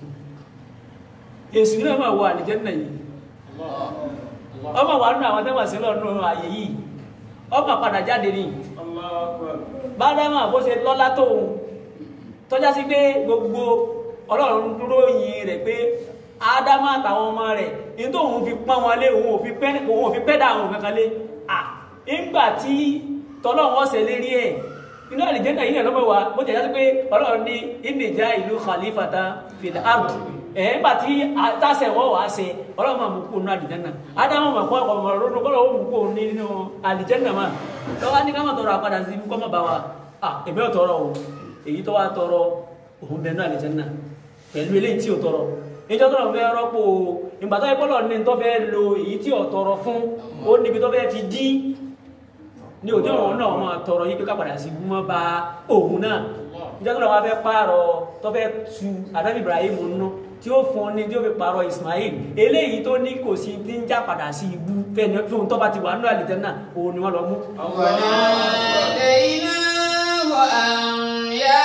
C: èsù náà máa wọ àlìjẹ́nà yìí ọmọ wà nínú àwọn tẹ́wà sí lọ́nà ààyè yìí ọmọ padà jáde ní bádámà bó ṣe lọ́lá tóun tọ́já sí pé gbogbo ọlọ́run dúró yìn rẹ̀ pé ádámà àtàwọn ọmọ rẹ̀ ní tó òun fi pọ́n wọn lé òun ò fi pẹ́ òun ò fi pẹ́ dà àwọn kankan lé à nígbà tí tọ́lọ́run ọ̀sẹ̀ lérí ẹ̀ inú àlìjẹ́nà yìí lọ́mọ wa bó jẹ́ pé ọlọ́run ní ìnìjà ìlú khalifata fil ard ẹ̀ nígbà tí tásẹ̀ wọ́n wàá ṣe ọlọ́run máa mú kó nínú àlìjẹ́nà ádámù máa kọ́ ọkọ̀ ọmọ ronú kọ́ lọ́wọ́ mú kó nínú àlìjẹ́nà máa lọ́wọ́ ní ká má tọrọ àpadà sí kọ́ má bá wa à èmi ò tọrọ o èyí tó wá tọrọ òun bẹ nínú àlìjẹ́nà pẹ̀lú eléyìí tí ò tọrọ ìjọ tọrọ fẹ́ rọ́pò ìgbà tó yẹ kọ́ lọ́ọ̀ ní tó fẹ́ lo èyí tí ò tọrọ fún ó níbi tó fẹ́ fi dí ní òjò òun náà máa tọrọ yí pé ká padà sí mọ́ bá òun náà ìjọ tọrọ wa fẹ́ pààrọ̀ tó fẹ́ tu Ànábì Ibrahim nínú tí ó fún ní tí ó fi pààrọ̀ Ismail eléyìí tó ní kò sí tí ń já padà sí ibú fẹ́ni fún tó bá ti wà nínú àlìjẹ́nà òun ni wọ́n lọ mú.
E: وناديناه أن يا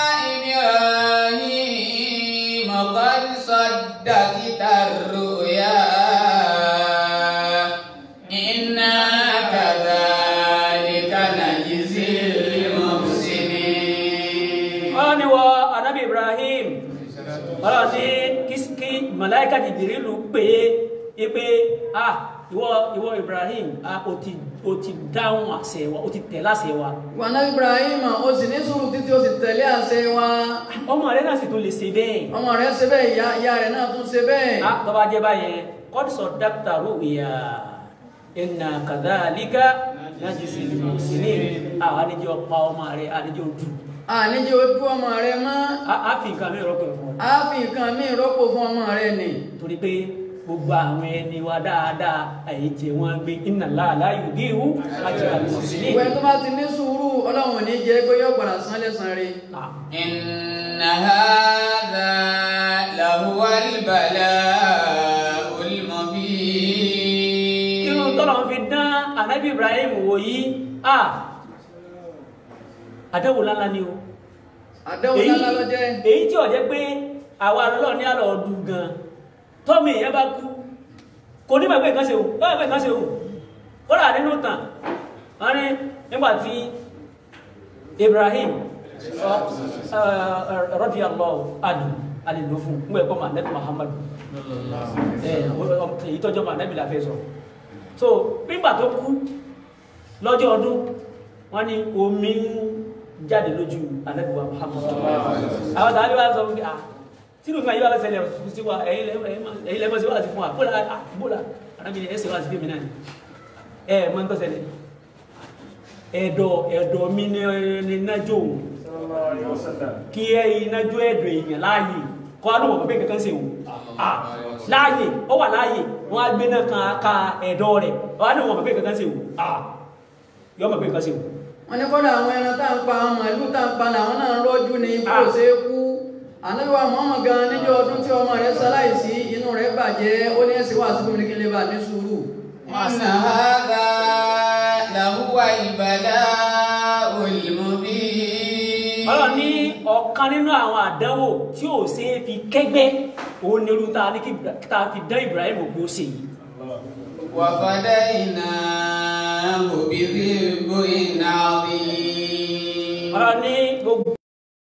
E: إبراهيم قد صدقت الرؤيا إنا كذلك نجزي المحسنين
C: wọ́n ní wọ Ànábì Ibrahim wọ́n ní kí màláíkà Jìbìrìlù pé é pé ah ìwọ ìwọ Ibrahim ah o ti o ti dáhùn àṣẹ wa o ti tẹ̀ láṣẹ wa
B: wọnà Ibrahim ó sì ní sùúrù títí ó sì tẹ̀lé àṣẹ wa
C: ọmọ rẹ náà sì tún lè ṣe bẹ́ẹ̀
B: ọmọ rẹ̀ ṣe bẹ́ẹ̀ ìyá ìyá rẹ̀ náà tún ṣe bẹ́ẹ̀
C: ah tó bá jẹ́ báyẹn kọ́dísọ̀ dákítà rúwìyà inna kadhalika najzil muhsinin àwọn àlejò ọ̀pá ọmọ rẹ àlejò ojú
B: àníjẹ́ ojú ọmọ rẹ̀ mọ́
C: a fi nǹkan mi rọ́pò fún ọ
B: á fi nǹkan míì rọ́pò fún ọmọ rẹ̀ nì
C: torí pé gbogbo àwọn ẹni wa dáadáa àyèjẹ wọn gbé inna Allaha la yudi'u ajral muhsinin
B: ìwé tó bá ti ní sùúrù ọlọ́run ò ní jẹ́ pé yóò padà san lẹ́san rẹ̀
C: Ah,
E: إن هذا لهو البلاء المبين
C: irú tọ́lọ̀ fi dán ànábì Ibrahim wò yí à àdẹ́wò lálá ni o
B: àdéhùn
C: èyí
B: lálá ló jẹ́
C: èyí tí ó jẹ́ pé àwa lọ́ọ̀ ní àlọ́ ọdún gan tọ́mì èèyàn bá kú kò ní mọ̀ pé nǹkan ṣe o lọ́wọ́ pé nǹkan ṣe o kódà nínú tàn wọ́n ní nígbà tí Ibrahim radiyallahu anhu alìlò fún ń gbẹ̀kọ́ mà nẹ́bí Muhammadu èyí tọ́jọ́ mà nẹ́bí la fẹ́ sọ so nígbà tó kú lọ́jọ́ ọdún wọ́n ní omi ń jáde lójú Ànábì wa Muhammadu àwọn tàbí wá sọ wípé ah tí ló fún ayé wa lọ́sẹ̀lẹ̀ sí wa ẹ̀yin lẹ́mọ̀ sí wá sí fún wa bóla bóla arábìnrin ẹ̀sẹ̀ wá sí fèmí náà ni ẹ̀ mọ́ ń tọ́sẹ̀lẹ̀ ẹ̀dọ̀ ẹ̀dọ̀ mi ní nájò kí ẹ inájò ẹ̀dọ̀ èèyàn láàyè kọ́ adùn ọ̀pọ̀ bẹ́ẹ̀ kankan sí òun láàyè ó wà láàyè wọ́n á gbé náà kan ká ẹ̀dọ̀ rẹ̀ wọ́n á dùn ọ̀pọ̀ bẹ́ẹ̀ kankan sí òun yọ́ ọ̀pọ̀ bẹ́ẹ̀ kankan sí òun
B: wọ́n ní kọ́dà àwọn ẹran tá à ń pa àwọn màálù tá à ń pa làwọn náà ń rọ́jú ní bó
C: Ah.
B: ṣe é kú ànábìwá Muhammad gan níjọ́ ọdún tí ọmọ rẹ̀ ṣaláìsí inú rẹ̀ bàjẹ́ ó ní ẹ̀sìn wà sí fún mi kí n lè bà ní sùúrù
E: إن هذا لهو البلاء المبين
C: ọlọ́run ní ọ̀kan nínú àwọn àdánwò tí ò ṣe é fi kẹ́gbẹ́ òun ni irú tá a ní kí tá a fi dán Ibrahim ògbó ṣe yìí
E: وفديناه بذنب عظيم
C: ọlọ́run ní gbogbo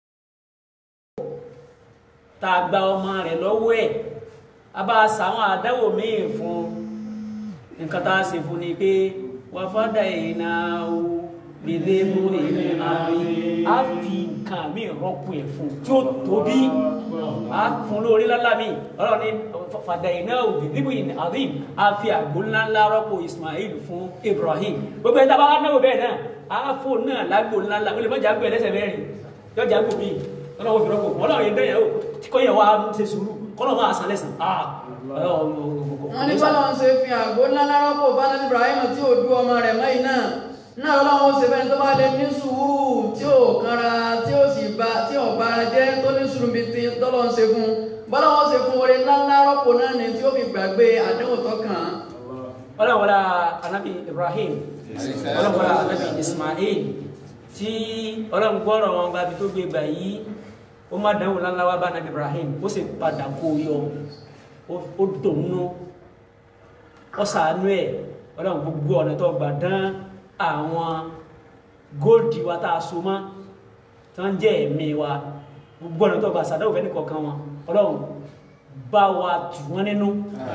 C: tá a gba ọmọ rẹ̀ lọ́wọ́ ẹ̀ a bá a sàwọn àdánwò míì fún nǹkan tá a ṣe fún ni pé wà fọ́dà ìrìnà o gbèdé mú èmi àárín a fi nǹkan mi rọ́pò ẹ̀ fún tí ó tóbi a fún lórí lálá mi ọlọ́run ní fàdà ìrìnà o gbèdé mú èmi àárín a fi àgbo ńláńlá rọ́pò Ismail fún Ibrahim gbogbo ẹ̀ta bá wà náwó bẹ́ẹ̀ náà a fò náà lágbo ńláńlá ó lè mọ́jà gbé ẹlẹ́sẹ̀ mẹ́rin yọjà gbò mí ọlọ́run fi rọ́pò fún ọlọ́run yẹn dẹ́yẹ̀ o tí kò yẹ wá ṣe sùúrù kọ́lọ̀ máa san lẹ́sàn ah
B: wọ́n ní bọ́lá ń ṣe fi àgbo ńlá lárọ́pò fánàbí Ibrahim tí ò dú ọmọ rẹ̀ mọ́yìn náà náà ọlọ́run ó ṣe fẹ́ni tó bá lè ní sùúrù tí ò kanra tí ó sì bá tí ò bá jẹ́ tó ní sùúrù bíi ti tọ́lọ́ ń ṣe fún bọ́lá wọn ṣe fún oore ńlá lárọ́pò náà ni tí ó fi gbàgbé àdéhùn tó kàn án.
C: ọlọ́run wọlá anabi Ibrahim ọlọ́run wọlá anabi Ismail tí ọlọ́run gbọ́rọ̀ wọn gba ibi tó gbé gbà yìí ó má dánwò ńláńlá wá bá anabi Ibrahim ó sì padà kó o yọ ó dùnnú ó ṣàánú ẹ̀ ọlọ́run gbogbo ọ̀nà tó gbà dán àwọn góòdì wa tá a so mọ́ tí wọ́n jẹ́ ẹ̀mí wa gbogbo ọ̀nà tó gbà sàdáwò fẹ́ nìkọ̀ọ̀kan wọn ọlọ́run bá wa tù wọ́n nínú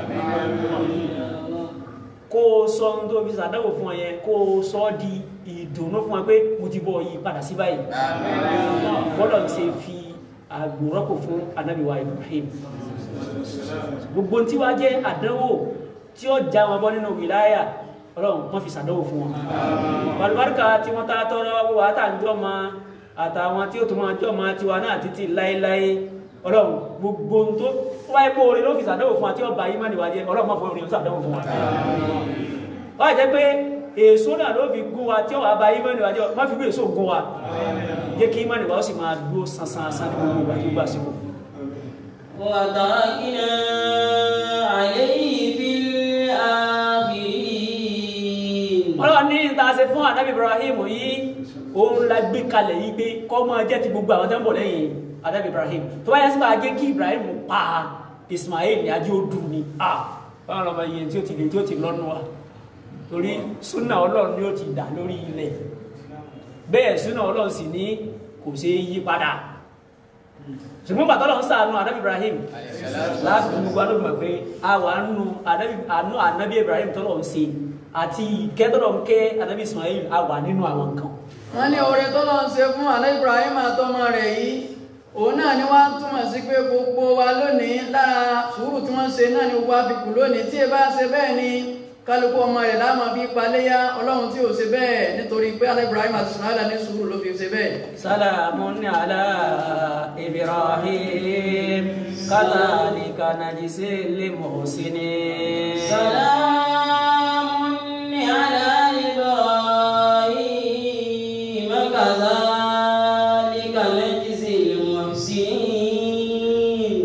C: kó o sọ ohun tó fi sàdáwò fún ọ yẹn kó o sọ ọ́ di ìdùnnú fún ọ pé mo ti bọ̀ yí padà sí báyìí bọ́lọ̀ ń ṣe fi àgbòrọ́pò fún anábìwá Ibrahim gbogbo tí wá jẹ́ àdánwò tí ó já wọn bọ́ nínú wìláyà ọlọ́run wọ́n fi sàdánwò fún wọn balùbáríkà tí wọ́n tá tọrọ wọ́n wà tàjọ́ ma àtàwọn tí ó tó máa jọ ma tiwa náà títí láéláé ọlọ́run gbogbo tó wáyé pé orin ló fi sàdánwò fún wa tí ó bá yí mọ́ni wá jẹ́ ọlọ́run mọ́ fún orin sàdánwò fún wa wọ́n jẹ́ pé èso náà ló fi gún wa tí ó wà bá yí mọ́ni wá jẹ́ má fi gbé èso gún wa jẹ́ kí mọ́ni wá ó sì máa dúró sansan san ní gbogbo ìgbà tó gbà síkò
E: وتركنا عليه في الآخرين
C: ọlọ́run ní ta ṣe fún ànábì Ibrahim yìí òun la gbé kalẹ̀ yìí pé kọ́ máa jẹ́ ti gbogbo àwọn tó ń bọ̀ lẹ́yìn ànábì Ibrahim tó bá yẹ sí máa jẹ́ kí Ibrahim pa Ismail ní ajé odù ni a báwọn ọmọ yẹn tí ó ti lè tí ó ti lọ́nu wa torí súnà ọlọ́run ni ó ti dà lórí ilẹ̀ bẹ́ẹ̀ súnà ọlọ́run sì ní kò ṣeé yí padà ṣùgbọ́n bàtọ́ lọ́n sàánú ànábì Ibrahim láti gbogbo adóbìmọ̀ pé a wà nù àánú ànábì Ibrahim tọ́lọ̀ ń ṣe àti ìkẹ́tọ̀lọ̀ ń kẹ́ ànábì Ismail a wà nínú àwọn nǹkan
B: wọ́n ní oore tó lọ́n ṣe fún àná Ibrahim àtọmọ rẹ̀ yìí òun náà ni wọ́n á túmọ̀ sí pé gbogbo wa lónìí lára sùúrù tí wọ́n ṣe náà ni gbogbo àfikún lónìí tí ẹ bá ṣe bẹ́ẹ̀ ni kálukú ọmọ rẹ̀ láàmú fi paléyà ọlọ́run tí ò ṣe bẹ́ẹ̀ nítorí pé àná Ibrahim àti Ismail ní sùúrù ló fi ṣe bẹ́ẹ̀.
C: salamun ala Ibrahim kadhalika najzil muhsinin.
E: سلام على إبراهيم كذلك نجزي المحسنين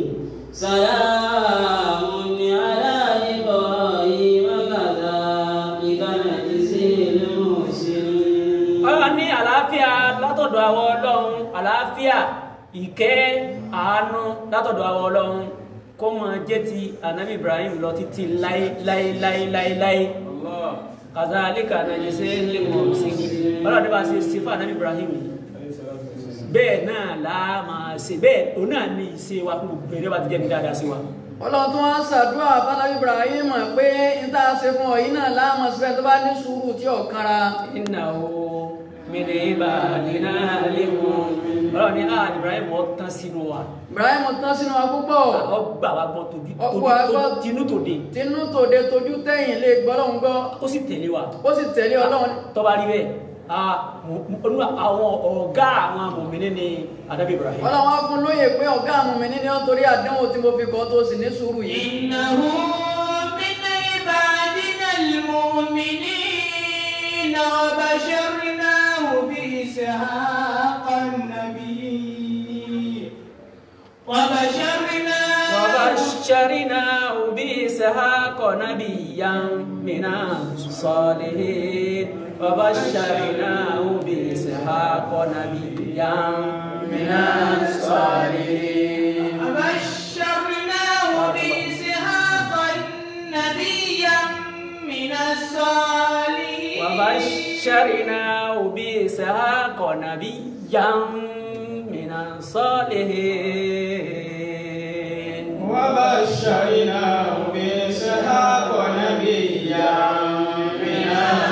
E: سلام على إبراهيم كذلك نجزي المحسنين
C: ọlọ́run ní àlàáfíà látọ̀dọ̀ àwọn ọlọ́run àlàáfíà ìkẹ́ àánú látọ̀dọ̀ àwọn ọlọ́run kó máa jẹ́ ti ànábì Ibrahim lọ títí láé láé láé láé láé kazalika najzil muhsinin ọlọ́run ní bá ṣe ṣe fún ànábì Ibrahim yìí bẹ́ẹ̀ náà là á máa ṣe bẹ́ẹ̀ òun náà ní ìṣe wa fún gbogbo ẹ̀rẹ́ bá ti jẹ́ ní dáadáa sí wa.
B: ọlọ́run tó wá ń ṣàdúrà fánábí Ibrahim pé n tá a ṣe fún ọ yìí náà láàmú síbẹ̀ tó bá ní sùúrù tí ò kanra.
C: innahu min ibadina al-mu'minin ọlọ́run ní ah Ibrahim ọ̀ tán sínú wa
B: Ibrahim tán sínú wa púpọ̀
C: ọgbà wa gbọ́ tójú
B: Ọgbà wa gbọ́.
C: tinú tòde
B: tinú tòde tójú tẹ̀yìn lè gbọ́ lọ́hùn gbọ́
C: ó sì tẹ̀lé wa
B: ó sì tẹ̀lé ọlọ́run
C: tó bá rí bẹ́ẹ̀ ah, mo- mo- olú àwọn ọ̀gá àwọn mùmínì ní Ànábì Ibrahim
B: ọlọ́run wá fún lóye pé ọ̀gá àwọn mi ní nítorí àdánwò tí mo fi kọ́ tó sì ní sùúrù yìí.
D: إنه من عبادنا المؤمنين وبشرناه بإسحاق النبي وبشرناه
C: وبشرناه بإسحاق نبيا من الصالحين وبشرناه بإسحاق نبيا من الصالحين
D: وبشرناه بإسحاق نبيا من الصالحين
C: وبشرناه بإسحاق نبيا من الصالحين
F: وبشرناه بإسحاق نبيا من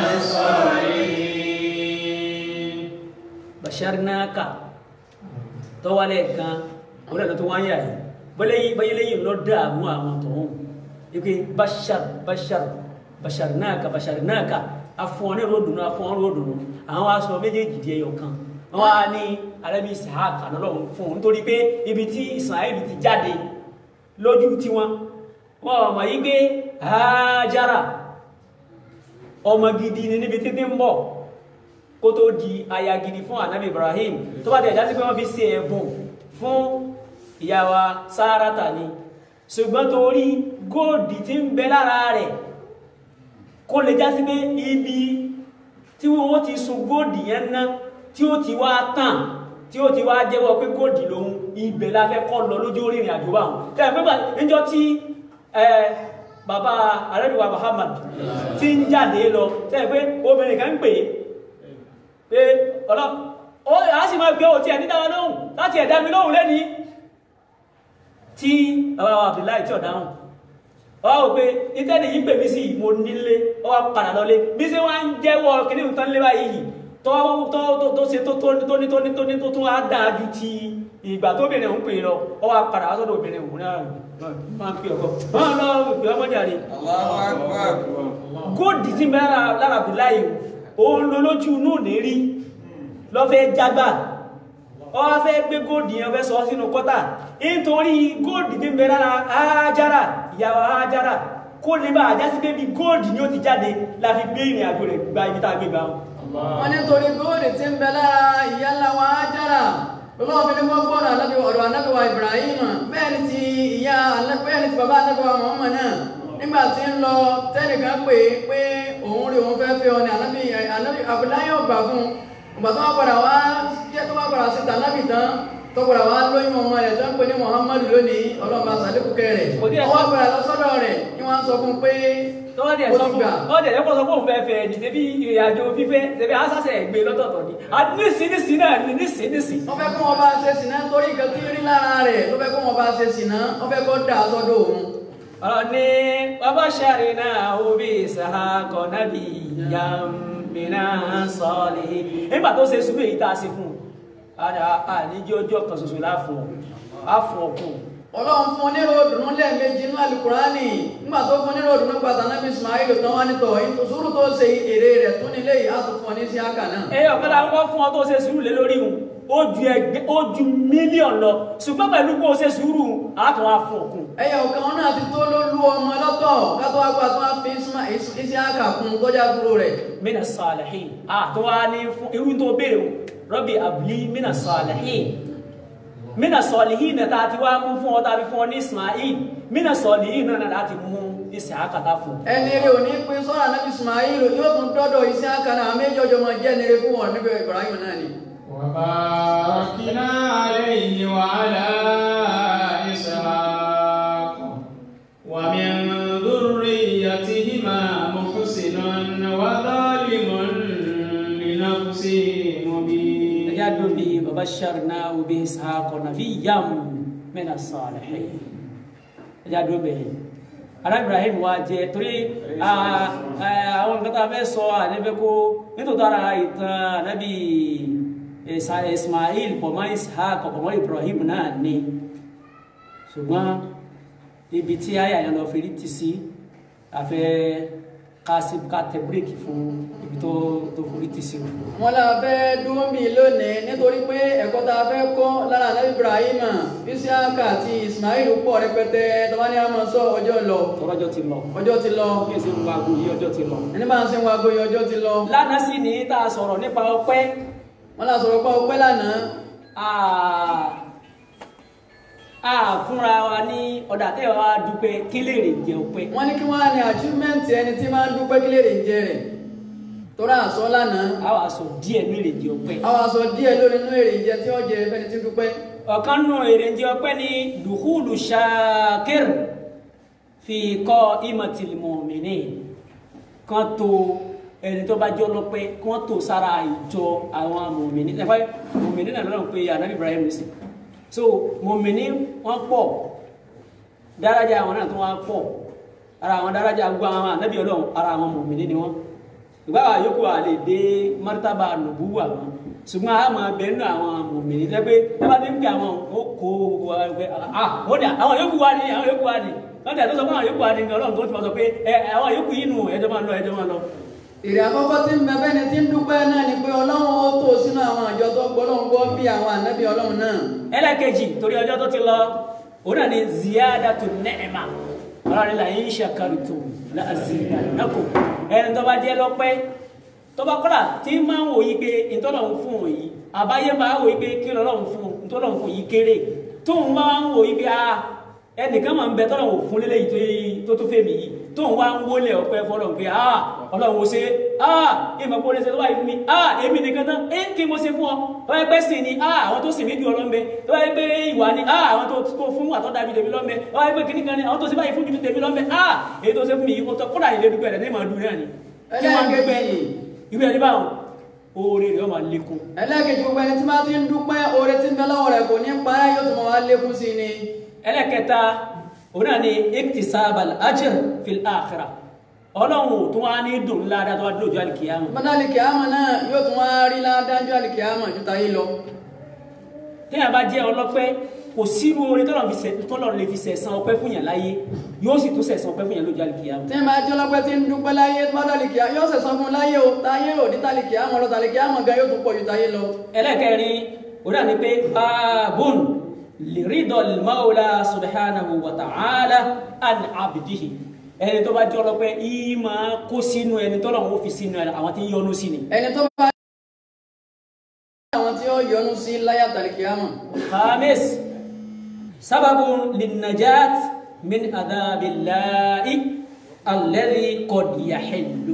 F: الصالحين
C: basharnaka tó wá lẹ́ẹ̀kan orí ẹ̀lọ́ tó wá ń yà yìí bọ́lẹ́yìn báyẹ́lẹ́yìn lọ dààmú àwọn tọ̀hún ike bashar bashar basharnaka basharnaka afọ́n ròdùnú afọ́n ròdùnú àwọn aṣọ méjèèjì di ẹyọ kan wọ́n á ní arábí Ishaq ànọ́lọ́run fún un nítorí pé ibi tí Ismail ti jáde lójú tiwọn wọn mọ̀ yí pé Hájára ọmọ gidi ni níbi títí ń bọ̀ kó tó di aya gidi fún anabi Ibrahim tó bá tẹ̀ já sí pé wọ́n fi ṣe ẹ̀bùn fún ìyá wa Sárátà ni ṣùgbọ́n torí góòdì tí ń bẹ lára rẹ̀ kó lè já sí pé ibi tí wọ́n ti sun góòdì yẹn ná tí ó ti wá tàn tí ó ti wá jẹ́wọ́ pé góòdì lòun ibẹ̀ la fẹ́ kọ́ lọ lójú orí ìrìn àjò báwọn tẹ́lẹ̀ pé níjọ́ tí bàbá arẹ́bíwá Muhammad ti ń jáde lọ tẹ́lẹ̀ pé obìnrin kan ń pè é pé ọlọ́ ó a sì máa gbé òtí ẹ̀ ní dáwọn lóhùn láti ẹ̀dá mi lóhùn lẹ́ni tí bàbá wa Abdullahi tí ọ̀dáhùn ọ wá wò pé ìtẹ́ni yìí pè mí sí mo nílé ọ wá padà lọlé bí ṣe wá ń jẹ́wọ́ kíní nǹkan lé báyìí tó tó tó tó ṣe tó tó ní tó ní tó ní tó ní tó tún á dáa ju ti ìgbà tó bìnrin òun pè é lọ ọ wá padà wá sọ́dọ̀ obìnrin òun náà máa ń pè ọkọ máa lọ pè ọmọ jàre góòdì tí mẹ́rin lára Abdullahi òun lo lójú inú ní rí lọ́fẹ́ jágbà ọ wá fẹ́ gbé góòdì yẹn fẹ́ sọ sínú kọ́tà nítorí góòdì tí mẹ́rin lára Hájára ìyàwó Hájára kó lè bá àjásí pé bí góòdì ni ó ti jáde la fi gbé ìrìn àjò rẹ̀ gba ibi tá a gbé gbà wọn.
B: wọ́n ní torí góòdì tí ń bẹ lára ìyá ńlá wa Hájára lọ́wọ́ fi ní wọ́n gbọ́dọ̀ anábì ọ̀dọ̀ anábì wa Ibrahim bẹ́ẹ̀ ni ti ìyá bẹ́ẹ̀ ni ti bàbá anábì wa Muhammad náà nígbà tí ń lọ tẹ́nìkan pè é pé òun rí òun fẹ́ fẹ́ ọ ní anábì anábì Abdullahi ọgbà fún un ọgbà tó wá padà wá jẹ́ tó wá padà sí tànábì tán tó padà wá lóyún ọmọ rẹ̀ tó ń pè ní Muhammadu lónìí ọlọ́mọba sàdékùkẹ́ rẹ̀ ọwọ́ padà lọ sọ́dọ̀ rẹ̀ ni wọ́n sọ fún un pé
C: tọ́wọ́dì ẹ̀
B: ó
C: sọ
B: ti
C: fún
B: gbà
C: tọ́wọ́dì ẹ̀ kọ́ sọ fún òun fẹ́ fẹ́ ẹ̀dì tẹ́bí ìrìn àjò fífẹ́ tẹ́bí asásẹ̀ ẹ̀gbẹ́ lọ́tọ̀ọ̀tọ̀ ni nísìnyísì náà ni nísìnyísì.
B: wọ́n fẹ́ kó wọn bá ṣe sìnà torí nǹkan tí rí lára rẹ̀ ló fẹ́ kó wọn bá ṣe sìnà wọ́n fẹ́ kó dà sọ́dọ̀ òun.
C: ọ̀rọ̀ ní bàbá sáré náà ó bí ìsàkọ̀ nábì yàmìnà sọ́ọ̀lì nígbà tó ṣe sùúrù èyí tá a ṣe fún un àníjí ọjọ́ kan ṣoṣo láàfún àfún ọkùn
B: ọlọ́run fún onírò òdùnnú lẹ́ẹ̀mejì nínú alukurani nígbà tó fún onírò òdùnnú gbàtà nábì Ismail tán wá nítọ̀ ìtòsúrù tó ṣe èrè rẹ̀ tún nílé yìí á tún fún ọ ní sí àkà náà.
C: ẹyọ kan la kọ́kọ́ fún ọ tó ṣe sùúrù lé lórí òun ó ju ẹgbẹ́ ó ju mílíọ̀nù lọ ṣùgbọ́n pẹ̀lú bó ṣe sùúrù àtún wá fún ọkùn
B: ẹyọ kan náà ti tó ló lu ọmọ lọ́tọ̀ kátó wá gbà tó wá fi isi àkà kún tọ́jà dúró rẹ̀.
C: mina salihin àtún wá ní fún irú tó béèrè o rọ́bì àbúlí mina salihin mina salihin náà tá a ti wá mú fún ọ tàbí fún ọ ní Ismail mina salihin náà láti mú ìsìn àkàtà fún un.
B: ẹni rẹ̀ ò ní pín sọ́ra nábì Ismail yóò tún dọ́dọ̀ isi àkà náà méjì ọjọ́ máa jẹ́ ẹni rẹ̀ fún wọn níbi Ibrahim náà ni.
F: وباركنا عليه وعلى إسحاق ومن ذريتهما محسن وظالم لنفسه مبين
C: ẹjá dùn bí baba sharna obi ishaq nabiyyan mina salihin ẹjá dùn bẹ́ẹ̀ ara ibrahim wa jẹ torí ah, ah, àwọn nǹkan tá a fẹ́ sọ ànífẹ́ kó nítorí ara ìtàn anabi Isa- ismail pọ̀ mọ́ ishaq pọ̀ mọ́ ibrahim náà ni ṣùgbọ́n ibi tí àyà yẹn lọ fèrè ti sí àfẹ́ ká sí ká tẹ bíréèkì fún ibi tó tó forí ti sí o.
B: wọn la fẹ́ dúró mi lónìí nítorí pé ẹ̀kọ́ tá a fẹ́ kọ́ lára nábì Ibrahim Isiaka àti Ismail pọ̀ rẹpẹtẹ tọ́wá ní àmọ́ sọ ọjọ́ lọ
C: tọ́lọ́jọ́ ti lọ
B: ọjọ́ ti lọ
C: bí èsì ń wago yìí ọjọ́ ti lọ.
B: ẹni bá ń sin wago yìí ọjọ́ ti lọ
C: lánàá sì ní tá a sọ̀rọ̀ nípa ọpẹ́
B: wọn la sọ̀rọ̀ pa ọpẹ́ lánàá
C: a- a fúnra wa ní ọ̀dà tẹ́ wa dúpẹ́ kí lè rè jẹ ọpẹ́.
B: wọn ní kí wọn á ní achievement ẹni tí máa ń dúpẹ́ kí lè rè jẹ rẹ̀ torí àsọ lánàá
C: a wàá sọ díẹ̀ ní èrè jẹ ọpẹ́.
B: àwọn aṣọ díẹ̀ lórí inú èrè jẹ tí ó jẹ fẹ́ni tí dúpẹ́
C: ọ̀kan nù èrè jẹ ọpẹ́ ní dùkúlù ṣáàkìr fi kọ́ imatil mu'minin kan tó ẹni tó bá jọ lọ́pẹ́ kí wọ́n tó sára ìjọ àwọn mùmìnì ẹ̀fọ́ mùmìnì náà lọ́nà pé anabi ibrahim ní sí so mùmìnì wọ́n pọ̀ dárájà àwọn náà tó wá pọ̀ ara àwọn dárájà gbogbo àwọn anabi ọlọ́run ara àwọn mùmìnì ni wọ́n ìgbà wa yòókù wa lè dé martaba nubuwa wọn ṣùgbọ́n a máa bẹ nínú àwọn mùmìnì lẹ́gbẹ́ ẹ bá ti ń pè àwọn ó kó gbogbo wa pé ah ó dà àwọn yòókù wa ni àwọn yòókù wa ni lọ́dà tó sọ fún àwọn yòókù wa ni ọlọ́run tó ti máa sọ pé ẹ àwọn yòókù yìí nù ẹjọ́ máa lọ ẹjọ́ máa lọ.
B: èrè àkọ́kọ́ tí ń bẹ bẹ́ni tí ń dúpẹ́ náà ni pé ọlọ́run ó tó sínú àwọn àjọ tó gbọ́ lọ́hùn gbọ́ bí àwọn ànábì ọlọ́run náà
C: ẹlẹ́kejì torí ọjọ́ tó ti lọ òun náà ni ziyadatu ni'ma ọlọ́run la in shakartum la azidannakum ẹni tó bá jẹ́ lọ́pẹ́ tó bá kọ́lá tí máa ń wò yí pé ìtọ́lọ́run fún òun yìí àbáyé máa ń wò yí pé kí lọ́lọ́run fún òun ìtọ́lọ́run fún yìí kéré tóun máa ń wò yí pé a ẹnìkan máa ń bẹ tọ́lọ́run fún lélẹ́yìí tó tó fẹ́ mi yìí tóun wá ń wọlé ọpẹ́ fọlọ́run pé a ọlọ́run ò ṣe a ìmọ̀ pé ó lè ṣe tó báyìí fún mi a èmi nìkan tán ẹ kí mo ṣe fún ọ tó bá yẹ pé sìn ni a àwọn tó sì mí ju ọlọ́mọbẹ tó bá yẹ pé ìwà ni a àwọn tó tó fún àtọ́ dàbí tèmi lọ́mọbẹ tó bá yẹ pé kìnnìkan ni àwọn tó ṣe báyìí fún ju tèmi lọ́mọbẹ a èyí tó ṣe fún mi yìí kó kódà ìlé dúpẹ́ rẹ̀ ní ìmọ̀ dùn náà ni kí wọ́n dúpẹ́
B: ẹlẹ́ẹ̀kejì
C: irú ẹni báwọn oore rẹ̀ ó máa lékún
B: ẹlẹ́ẹ̀kejì gbogbo ẹni tí máa ti ń dúpẹ́ oore tí ń bẹ lọ́wọ́ rẹ̀ kò ní parẹ́ yóò tún máa wá lékún sí ni
C: ẹlẹ́kẹta òun náà ni iktisabal ajr fil akhirah ọlọ́run tó wá ní dùn ládàá tó wá dúró ju àlìkìyàmù
B: bọ́dá alìkìyàmọ̀ náà yóò tún wá rí ládájú alìkìyàmọ̀ ju tayé lọ
C: téèyàn bá jẹ́ ọlọ́pẹ́ kò sírú oore tọ́lọ̀ fi sẹ̀- tọ́lọ̀ lè fi sẹ̀san ọpẹ́ fún yàn láyé yóò sì tún sẹ̀san ọpẹ́ fún yàn lójú àlìkìyàmù
B: tí ń bá jẹ́ ọlọ́pẹ́ tí ń dúpẹ́ láyé tó bá dàlìkìyà yóò sẹ̀sán fún láyé o táyé ò ní tàlìkìyàmọ̀ lọ tàlìkìyàmọ̀ gan yóò tún pọ̀ ju tayé lọ
C: ẹlẹ́kẹrin òun náà ni pé báàbùn liridol maula subhanahu wa ta'ala an abdihi ẹni tó bá jẹ́ ọlọ́pẹ́ yìí máa kó sínú ẹni tọ́lọ̀ ń fi sínú àwọn tí ń yọnu sí ni
B: ẹni tó bá àwọn tí ó yọ́nú sí láyé tàlìkìyàmọ̀
C: خامس سبب للنجاة من عذاب الله الذي قد يحل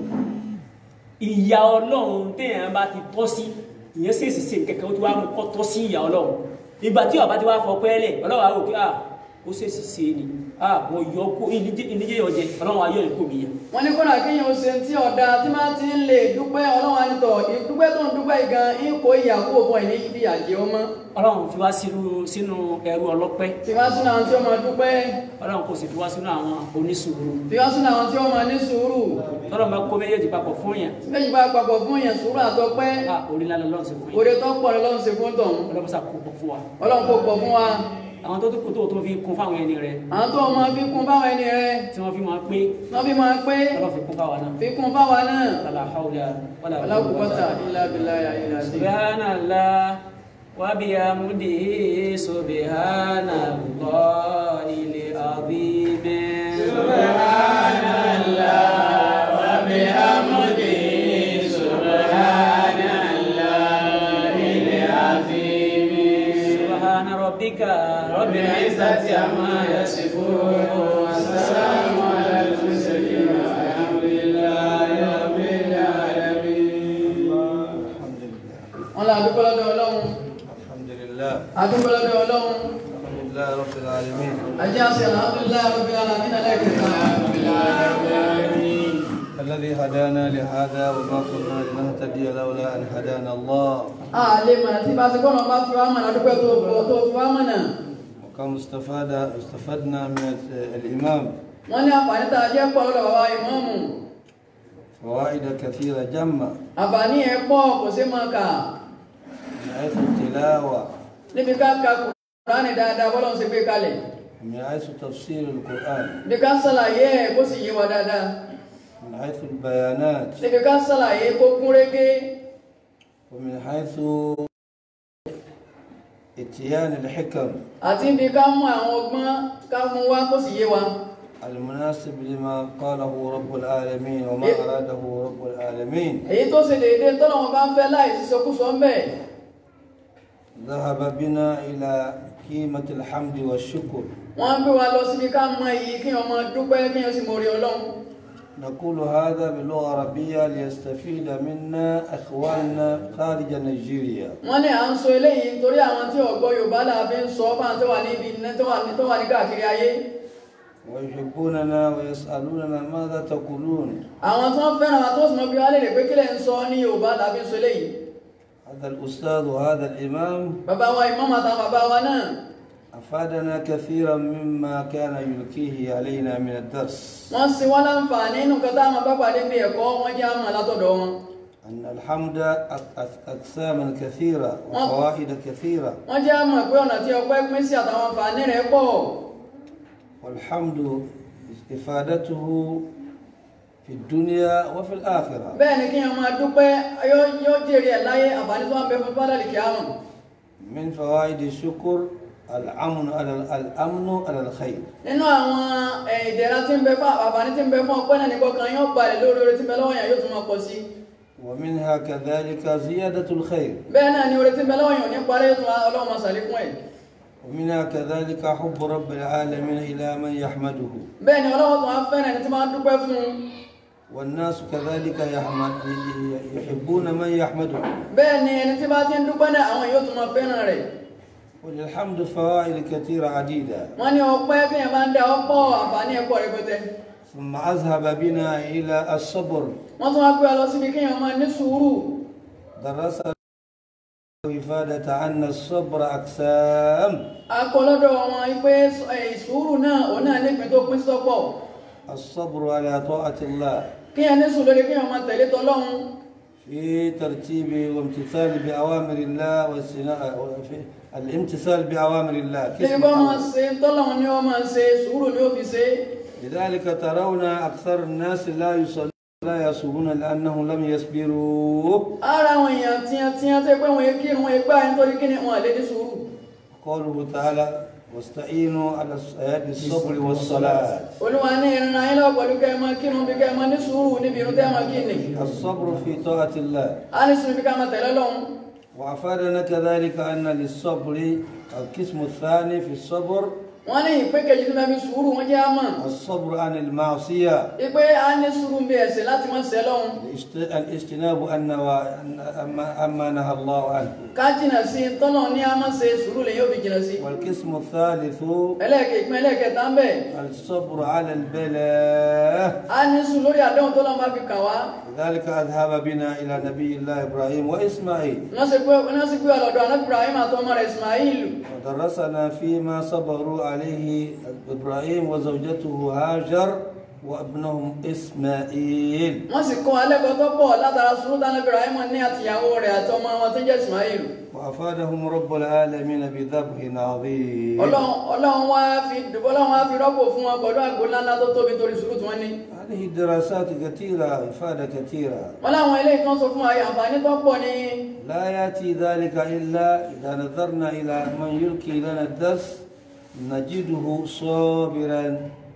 C: ìyà ọlọ́run téèyàn bá ti tọ́ sí ìyẹn sì ṣe kẹ̀kẹ́ ó ti wá mú kọ́ tọ́ sí ìyà ọlọ́run ìgbà tí ọba ti wá fọ pẹ́ẹ́lẹ̀ ọlọ́run àwọn òkè à ó ṣe sì ṣe ni à mo yọ kó ìníjẹ́ yọ jẹ ọlọ́run ayọ̀ ìkó mi yẹ.
B: wọ́n ní kódà kéèyàn ó ṣe tí ọ̀dà tí máa ti ń lè dúpẹ́ ọlọ́run ànitọ̀ ìdúpẹ́ tó ń dúpẹ́ yìí gan ń kó ìyà kúrò fún ẹ̀ ní ibi àjẹ́ ọmọ
C: ọlọ́run fi wá sínú sínú ẹrú ọlọ́pẹ́
B: tí wá sínú àwọn tí ó máa dúpẹ́
C: ọlọ́run kò sì fi wá sínú àwọn onísùúrù
B: tí wá sínú àwọn tí ó máa ní sùúrù
C: tọ́lọ́ bá kó méjèèjì papọ̀ fún yẹn
B: méjì bá papọ̀ fún yẹn sùúrù àtọpẹ́
C: a orí lálẹ́ lọ́run sí fún yẹn
B: oore tó pọ̀ lọ́run ṣe fún tọ̀hún
C: ọlọ́run sá kó pọ̀ fún wa
B: ọlọ́run kò pọ̀ fún wa
C: àwọn tó tó kó tó tó fi kún fáwọn ẹni rẹ
B: àwọn tó máa fi kún fáwọn ẹni rẹ
C: tí wọ́n fi máa pé
B: wọ́n fi máa pé
C: ọlọ́run fi kún fáwọn náà
B: fi kún fáwa náà
C: wàlá haúlẹ̀ wàlá
B: alákùúkọ́ta ilá bílá yà ilá sí.
C: subhanallah wa bihamdihi subhanallahil azim سبحان ربك رب العزة عما يصفون والسلام على المرسلين والحمد لله رب العالمين
B: wọ́n lọ àdúgbò lọ́dọ̀ ọlọ́run
G: الحمد لله
B: àdúgbò lọ́dọ̀ ọlọ́run
G: الحمد لله رب العالمين
B: ajé àṣẹ alhamdulilayi rabbil alamin alẹ́kẹ̀ẹ́ta
G: الذي هدانا لهذا وما كنا لنهتدي لولا أن هدانا الله
B: àlè mọ̀nà tí bá ti gbọ́nà bá fi wá mọ̀nà àdúgbò tó fọ́ tó fi wá mọ̀nà
G: وكم استفاد استفدنا من الإمام
B: wọ́n ní àǹfààní tá a jẹ́ pọ̀ lọ́dọ̀ bàbá ìmọ̀ọ́mù
G: فوائد كثيرة جمة
B: àǹfààní ẹ̀ pọ̀ kò sí máa kà
G: من حيث التلاوة
B: níbi ká ka kùránì dáadáa bọ́lá ń ṣe gbé kalẹ̀
G: ومن حيث تفسير القرآن
B: níbi ká sàlàyé ẹ̀ kó sì yé wa dáadáa
G: من حيث البيانات
B: níbi ká sàlàyé kó kún régé
G: ومن حيث اتيان الحكم
B: àti níbi ká mú àwọn ọgbọ́n ká mú wá kó sì yé wa
G: المناسب لما قاله رب العالمين وما أراده رب العالمين
B: èyí tó ṣe déédéé tọ́lọ́wọ́n bá ń fẹ́ láì sísọkúsọ ń bẹ̀
G: ذهب بنا إلى قيمة الحمد والشكر
B: wọ́n ń gbé wa lọ síbi ká mọ iyì kí wọ́n máa dúpẹ́ kí wọ́n sì mọ orí ọlọ́run
G: نقول هذا باللغة العربية ليستفيد منا إخواننا خارج نيجيريا
B: wọ́n ní à ń sọ eléyìí nítorí àwọn tí ọ̀gbọ́ yorùbá là fi ń sọ fáwọn tó wà níbi tó wà ní tó wà ní káàkiri ayé
G: ويحبوننا ويسألوننا ماذا تقولون
B: àwọn tó ń fẹ́ràn àwọn tó sì mọ bí wọ́n lè rè pé kílẹ̀ ń sọ ní yorùbá là fi ń sọ eléyìí
G: هذا الأستاذ وهذا الإمام
B: bàbá wa ìmọ̀mọ̀ àtàwọn bàbá wa náà
G: أفادنا كثيرا مما كان يلقيه علينا من الدرس
B: wọ́n sì wọ́n láǹfààní nínú nǹkan táwọn bá pàdé bí ẹ̀kọ́ wọ́n jẹ́ àmọ̀ látọ̀dọ̀ wọn
G: أن الحمد أق- أق- أقساما كثيرة وفوائد كثيرة
B: wọ́n jẹ́ àmọ̀ pé ọ̀nà tí ọpẹ́ pín sí àtàwọn àǹfààní rẹ̀ pọ̀
G: والحمد إفادته في الدنيا وفي الآخرة
B: bẹ́ẹ̀ ni kí wọ́n máa dúpẹ́ yóò yóò jèrè ẹ̀ láyé àǹfààní tó wà ń bẹ fún bádàlì kíámù
G: من فوائد الشكر الأمن على الأمن على الخير
B: nínú àwọn ẹ̀, ìdẹ̀ra tí ń bẹ fún àǹfààní tí ń bẹ fún ọpẹ́ náà ní kọkàn yóò balẹ̀ lórí oore tí ń bẹ lọ́wọ́ yẹn yóò tún máa pọ̀ sí
G: ومنها كذلك زيادة الخير
B: bẹ́ẹ̀ náà ni oore tí ń bẹ lọ́wọ́ yẹn ò ní parí yóò tún wá ọlọ́run máa ṣàlékún ẹ̀
G: ومنها كذلك حب رب العالمين إلى من يحمده
B: bẹ́ẹ̀ ni ọlọ́run tún wá fẹ́ràn ẹni tí máa ń dúpẹ́ fún un
G: والناس كذلك يحمد يحبون من يحمده
B: bẹ́ẹ̀ ni ẹni tí bá ti ń dúpẹ́ náà àwọn yóò tún máa fẹ́ràn rẹ̀
G: وللحمد فوائد كثيرة عديدة
B: wọ́n ní ọpẹ́ bí yẹn bá ń dá ọ̀pọ̀ àǹfààní ẹ̀pọ̀ rẹpẹtẹ
G: ثم أذهب بنا إلى الصبر
B: wọ́n tún wá pé ọ lọ síbi kéèyàn máa ní sùúrù
G: درسنا إفادة أن الصبر أقسام
B: akọlọ́dọ̀ wọn pé sùúrù náà òun náà nípìn tó pín sọ́pọ̀
G: الصبر على طاعة الله
B: kéèyàn ní sùúrù lórí kéèyàn máa tẹ̀lé tọlọ́run
G: في ترتيب وامتثال بأوامر الله والسنا... في الامتثال بأوامر الله
B: níbi
G: كسم
B: bá máa
G: الله.
B: ṣe tọ́lọ́run ni wọ́n máa ṣe sùúrù ni ó fi ṣe
G: لذلك ترون أكثر الناس لا يصلون لا يصومون لأنهم لم يصبروا
B: ara àwọn èèyàn tíyan tíyan tẹ́ pé wọ́n kí wọ́n gbá nítorí kí ni wọ́n lè ní sùúrù
G: قوله تعالى واستعينوا على الص- بالصبر والصلاة
B: olúwa ní ìrìn ayé lọ́wọ́ pẹ̀lú kẹ́ ẹ máa kírun bí kẹ́ ẹ máa ní sùúrù níbi irun tẹ́ ẹ máa kí ni
G: الصبر في طاعة الله
B: a ní sùúrù bí ká máa tẹ̀lé lọ́hùn
G: وأفادنا كذلك أن للصبر القسم الثاني في الصبر
B: wọ́n ní ìpín kejì tí wọ́n fi sùúrù wọ́n jẹ́ àmọ́
G: الصبر عن المعصية
B: ìpé a ní sùúrù bí ẹ̀ṣẹ̀ láti máa ṣẹ̀ lọ́hùn
G: الاجت- الاجتناب أن أما, أما نهى الله عنه
B: ká jìnà sí tọ́lọ̀ ní a máa ṣe sùúrù lè yóò fi jìnà sí
G: والقسم الثالث
B: ẹlẹ́ẹ̀kẹ́ ìpín ẹlẹ́ẹ̀kẹta ń bẹ̀
G: الصبر على البلاء
B: a ní sùúrù lórí àdéhùn tọ́lọ̀ máa fi kà wá
G: لذلك أذهب بنا إلى نبي الله إبراهيم وإسماعيل
B: wọ́n sì pé wọ́n sì pé ọlọ́dọ̀ anábì Ibrahim àtọmọ rẹ̀ Ismail
G: ودرسنا فيما صبروا عليه إبراهيم وزوجته هاجر وابنهم إسماعيل
B: wọ́n sì kọ́ alẹ́kọ̀ọ́ tó pọ̀ látara sùúrù tánábì Ibrahim ní àtìyàwó rẹ̀ àtọmọ wọn tó jẹ́ Ismail
G: وأفادهم رب العالمين بذبح عظيم
B: ọlọ́run ọlọ́run wá fi ọlọ́run wá fi rọ́pò fún wọn pẹ̀lú àgbo ńláńlá tó tóbi torí sùúrù tí wọ́n ní
G: هذه دراسات كثيرة إفادة كثيرة
B: wọ́n láwọn eléyìí tó ń sọ fún wa yìí àǹfààní tó pọ̀ ní
G: لا يأتي ذلك إلا إذا نظرنا إلى من يلقي لنا الدرس نجده صابرا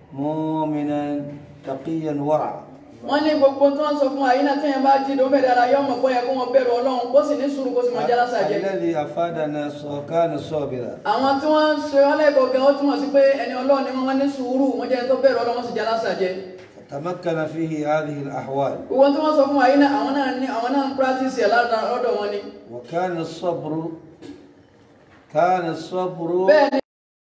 G: مؤمنا تقيا ورعا
B: wọ́n ní gbogbo tó ń sọ fún wa yìí náà téèyàn bá jí lóun bẹ̀rẹ̀ ara yọ ọmọ pé yẹ kó wọn bẹ̀rù ọlọ́run kó sì ní sùúrù kó sì máa jẹ́ lásàjẹ́
G: الذي أفادنا ص- كان صابرا
B: àwọn tí wọ́n ń ṣe ọlẹ́kọ̀ọ́ gan ó túmọ̀ sí pé ẹni ọlọ́run ni wọ́n ní sùúrù wọ́n jẹ́ ẹni tó bẹ̀rù ọlọ́run wọ́n sì jẹ́ lásàjẹ́
G: تمكن فيه هذه الأحوال
B: gbogbo tí wọ́n sọ fún wa yìí náà àwọn náà ní àwọn náà ń pírátìsì ẹ̀ lára lọ́dọ̀ wọn ni
G: وكان الصبر كان الصبر
B: bẹ́ẹ̀ ni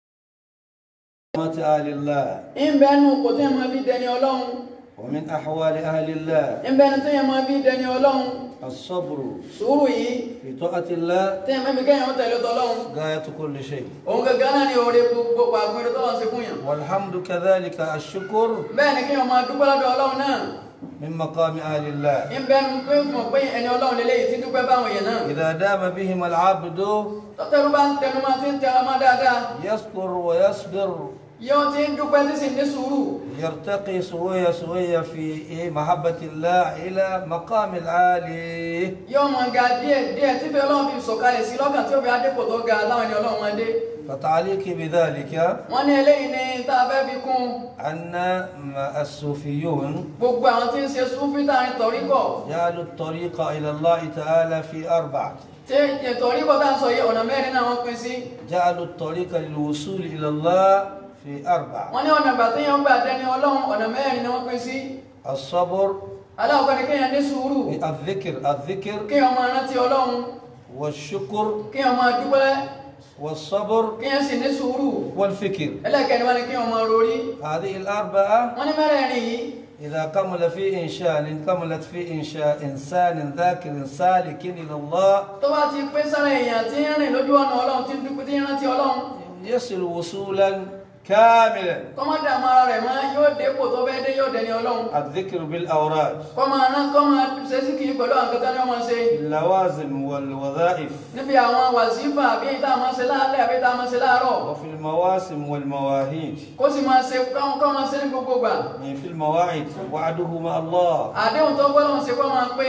G: رحمة أهل الله
B: ń bẹ́ẹ̀ nù kò tí yẹn máa fi dẹni ọlọ́run
G: ومن أحوال أهل الله
B: ń bẹ́ẹ̀ ni tí yẹn máa fi dẹni ọlọ́run
G: الصبر
B: sùúrù yìí
G: في طاعة الله
B: tí yẹn mẹ́bi kẹ́yìn ó tẹ̀lé tọ́lọ́run
G: غاية كل شيء
B: òun gẹ́gẹ́ náà ni oore gbogbo àgbèrè tọ́lọ́run ṣe fún yàn
G: والحمد كذلك الشكر
B: bẹ́ẹ̀ ni kéèyàn máa dúpẹ́ lọ́dọ̀ ọlọ́run náà
G: من مقام أهل الله
B: ń bẹ́ẹ̀ nu pé mọ̀ pé ẹni ọlọ́run lélẹ́yìí ti dúpẹ́ báwọn èèyàn náà
G: إذا دام بهم العبد
B: tọ́tẹ́rú bá ń tẹnu máa ti ń tẹnu máa dáadáa
G: يصبر ويصبر
B: yóò ti ń dúpẹ́ tí sì ní sùúrù
G: يرتقي سوية سوية في إيه محبة الله إلى مقام العالي
B: yóò máa ga díẹ̀ díẹ̀ tí fẹ́ ọlọ́run fi sọ̀kalẹ̀ sí lọ́kàn tí ó fi adépò tó ga láwọn ẹni ọlọ́run máa dé
G: فتعليقي بذلك
B: wọ́n ní eléyìí ni tá a fẹ́ fi kún
G: أن الصوفيون
B: gbogbo àwọn tí ń ṣe súnfí táwọn tọ̀ríkọ̀
G: جعلوا الطريق إلى الله تعالى في أربعة
B: tí tọ̀ríkọ̀ tá à ń sọ yìí ọ̀nà mẹ́rin náà wọ́n pín sí
G: جعلوا الطريق للوصول إلى الله في أربعة
B: wọ́n ní ọ̀nà ìgbà tí yẹn ń gbà dẹni ọlọ́run ọ̀nà mẹ́rin ni wọ́n pín sí
G: الصبر
B: aláwọ̀kọ́ ni kéèyàn ní sùúrù
G: الذكر الذكر
B: kéèyàn máa rántí ọlọ́run
G: والشكر
B: kéèyàn máa dúpẹ́
G: والصبر
B: kéèyàn sì ní sùúrù
G: والفكر
B: ẹlẹ́kẹ̀ẹ́ni wọ́n ní kéèyàn máa rorí
G: هذه الأربعة
B: wọ́n ní mẹ́rẹ̀ẹ̀rin yìí
G: إذا كمل في إنشاء كملت في إنشاء إنسان ذاكر سالك إلى الله
B: tó bá ti pé sára èèyàn tí ń rìn lójú ọ̀nà ọlọ́run tí ń dúpẹ́ tí ń rántí ọlọ́run
G: يصل وصولا كاملا
B: kọ́ máa dààmú ara rẹ̀ mọ́ yóò dépò tó fẹ́ dé yóò dẹni ọlọ́run
G: الذكر بالأوراد
B: kọ́ máa rán kọ́ máa ṣe sí kiri pẹ̀lú àwọn kẹta ní wọ́n máa ṣe
G: اللوازم والوظائف
B: níbi àwọn wàsífà àbí ìta máa ṣe láàlẹ́ àbí ìta máa ṣe láàárọ̀
G: وفي المواسم والمواهيج
B: kó sì máa ṣe káwọn kọ́ máa ṣe ní gbogbo gbà
G: يعني في المواعيد وعده مع الله
B: àdéhùn tó gbọ́dọ̀ ṣe kọ́ máa pé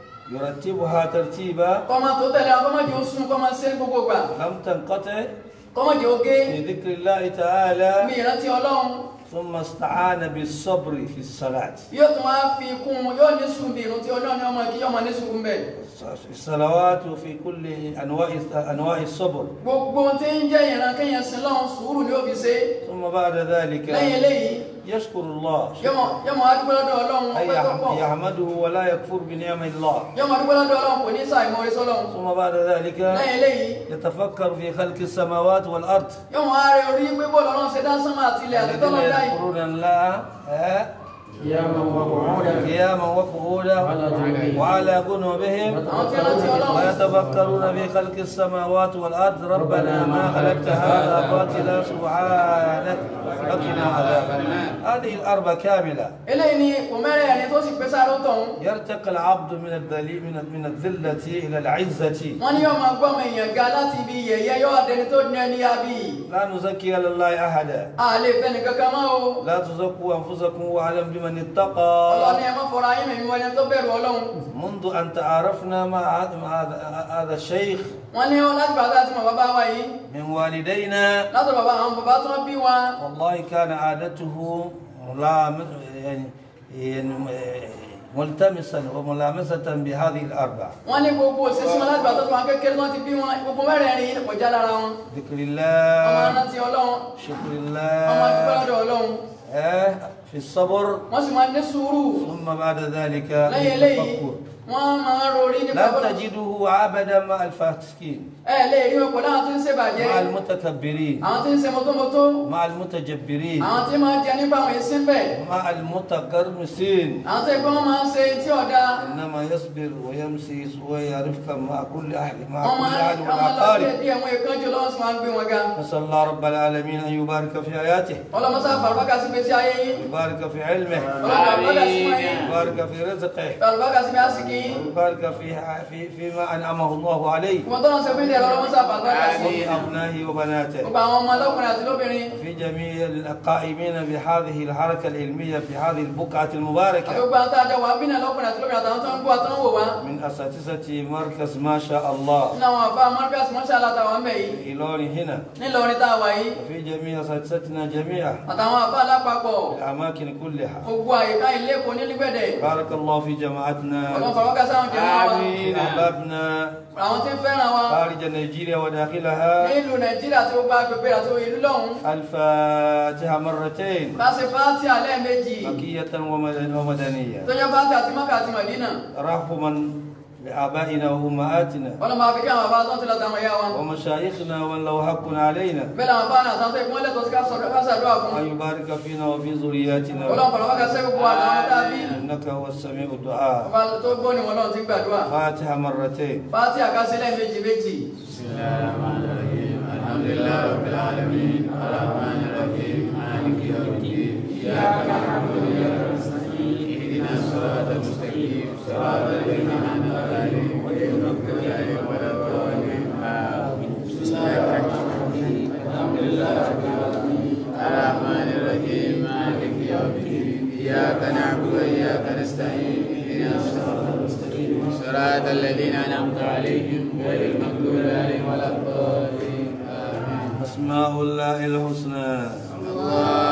G: يرتبها ترتيبا
B: kọ́ máa tó tẹ̀lé àwọn kọ́ máa jẹ́ oṣù kọ́ máa ṣe ní gbogbo gbà
G: لم تنقطع
B: kọ́mọ̀jẹ́ oge
G: في ذكر الله تعالى
B: mi ìrántí ọlọ́run
G: ثم استعان بالصبر في الصلاة
B: yóò tún wá fi kún un yóò ní sùn bí ìrántí ọlọ́run ní ọmọ kí ọmọ ní sùn bẹ̀
G: في الصلوات وفي كل أنواع أنواع الصبر
B: gbogbo ohun tí ń jẹ́ ìran kéèyàn sin lọ́run sùúrù ni ó fi ṣe
G: ثم بعد ذلك
B: lẹ́yìn eléyìí
G: يشكر الله
B: yọmọ yọmọ adúgbò lọ́dọ̀ ọlọ́run
G: أي
B: ọpẹ́ tó pọ̀
G: يحمده ولا يكفر بنعم الله
B: yọmọ adúgbò lọ́dọ̀ ọlọ́run kò ní sàìmọ̀ orí sọ́lọ́run
G: ثم بعد ذلك
B: lẹ́yìn eléyìí
G: يتفكر في خلق السماوات والأرض
B: yọmọ ààrẹ orí pé bọ́ọ̀lù ọlọ́run ṣe dá sánmà àti ilẹ̀ àti
G: الذين
B: tọ́lọ́ dáì
G: يذكرون الله ها؟
A: قياما وقعودا
G: قياما وقعودا وعلى جنوبهم
B: àwọn tí wọ́n ti ọlọ́run
G: ويتفكرون في خلق السماوات والأرض ربنا ما خلقت هذا باطلا سبحانك وقنا عذاب النار هذه الأربع كاملة
B: eléyìí ni kò mẹ́rẹ̀ ẹni tó sì pé sáré tọ̀hún
G: يرتقي العبد من الذليل من من الذلة إلى العزة
B: wọ́n ní yóò máa gbọ́ ọmọ èèyàn ga láti ibi yẹ̀yẹ́ yóò adẹni tó ní ẹni abí
G: لا نزكي على الله أحدا
B: a lè fẹ́ nìkan kan mọ́ o
G: لا تزكوا أنفسكم وأعلم بمن
B: ọlọ́ni
G: اتقى
B: ẹ má fọra ayé mi wọ́n ẹni tó bẹ̀rù ọlọ́run
G: منذ أن تعارفنا مع هذا مع هذا- هذا الشيخ
B: wọ́n ní láti bàtà àti mọ̀ bàbá wa yìí
G: من والدينا
B: látọ̀ bàbá àwọn bàbá tó bí wa
G: والله كان عادته ملام يعني يعني ملتمسا وملامسة بهذه الأربع
B: wọ́n ní gbogbo òṣèṣì wọn láti bàtà tó wọn kékeré tó wọn ti bí wọn gbogbo mẹ́rẹ̀ẹ̀rin yìí kò já lára wọn
G: ذكر
B: ọmọ
G: الله
B: rántí ọlọ́run
G: شكر
B: ọmọ dúpẹ́
G: الله
B: lọ́dọ̀ ọlọ́run
G: آه، في الصبر
B: wọ́n sì máa ní sùúrù
G: ثم بعد ذلك
B: lẹ́yìn eléyìí
G: التفكر
B: wọ́n máa ń rorí nípa
G: لا
B: bọ́lá
G: تجده عبدا مع الفاسقين
B: ẹ lè rí wọn pẹ̀lú àwọn tí ń ṣèbàjẹ́
G: مع المتكبرين
B: àwọn tí ń ṣe mọ́tómọ́tó
G: مع المتجبرين
B: àwọn tí máa jẹ nípa àwọn èsì ń bẹ̀
G: مع المتقرمسين
B: àwọn tó ẹgbẹ́ wọn máa ń ṣe tí ọ̀dà
G: إنما يصبر ويمسي ويعرفك مع كل أهل مع
B: wọn
G: كل
B: máa
G: أهل
B: ń wọn máa lọ
G: والأقارب
B: díẹ̀ díẹ̀ wọn ìkánjú lọ́wọ́ sì máa ń gbé wọn ga
G: نسأل الله رب العالمين أن يبارك في حياته
B: ọlọ́mọsá fàlùbákà sí gbèsè ayé yín
G: يبارك في علمه
B: ọlọ́mọsá sí wọn yín
G: يبارك في رزقه
B: fàlùbákà sí àsìkí yín
G: يبارك في في فيما أنعمه الله عليه
B: ìwọ̀n tó lọ sí fídíẹ̀ ọlọ́mọsá fàlùbákà sí
G: وفي أبنائه وبناته
B: gbogbo àwọn ọmọ ọlọ́kùnrin àti lóbìnrin
G: في جميع القائمين بهذه الحركة العلمية في هذه البقعة
B: àti
G: المباركة
B: gbogbo àwọn tá a jọ wà ń bínú ọlọ́kùnrin àti lóbìnrin àtàwọn tó ń gbọ́ àtàwọn wò wá
G: من أساتذة مركز ما شاء الله
B: nínú àwọn àbá marcus mọ́ṣálá àtàwọn mẹ́ yìí
G: في لون هنا
B: nílọrin tá a wà yìí
G: وفي جميع أساتذتنا جميعا
B: àtàwọn àbá alápapọ̀
G: في الأماكن كلها
B: gbogbo àyíká ilé kò ní lígbẹ̀dẹ̀
G: بارك الله في
B: ọlọ́run
G: جماعتنا
B: fàlùbákà sáwọn jẹ́ wọn
G: في أحبابنا
B: àwọn tí ń fẹ́ràn wa
G: خارج نيجيريا وداخلها
B: nílùú nàìjíríà àti gbogbo agbègbè àti ìlú lọ́hùn
G: الفاتحة مرتين
B: bá ṣe fáńtì alẹ́ méjì
G: مكية ومدن- ومدنية
B: tó jẹ́ fáńtì àti mọ́kà àti mọ̀dínà
G: رحما بآبائنا وأمهاتنا
B: ọlọ́mọ àfikẹ́ àwọn bàbá tó ń tilẹ̀ tàwọn ìyá wa
G: ومشايخنا ومن له حق علينا
B: bẹ́ẹ̀ làwọn bá náà sáńtẹ́ ìpínlẹ̀ lẹ́tọ̀ọ́ sí ká sọ̀rọ̀ ká ṣàdúrà fún
G: أن يبارك فينا وفي ذرياتنا
B: ọlọ́run fàlùbákà sẹ́ gbogbo àtàwọn dábí
G: إنك هو السميع الدعاء
B: ọba tó gbọ́ ni wọn lọ́run ti gbàdúrà
G: فاتحة مرتين
B: fáńtì àkásílẹ̀ méjì méjì
F: الرحمن الرحيم مالك يوم الدين إياك نعبد وإياك نستعين اهدنا الصراط المستقيم صراط الذين أنعمت عليهم غير المغضوب عليهم ولا الضالين آمين
G: أسماء الله الحسنى
F: الله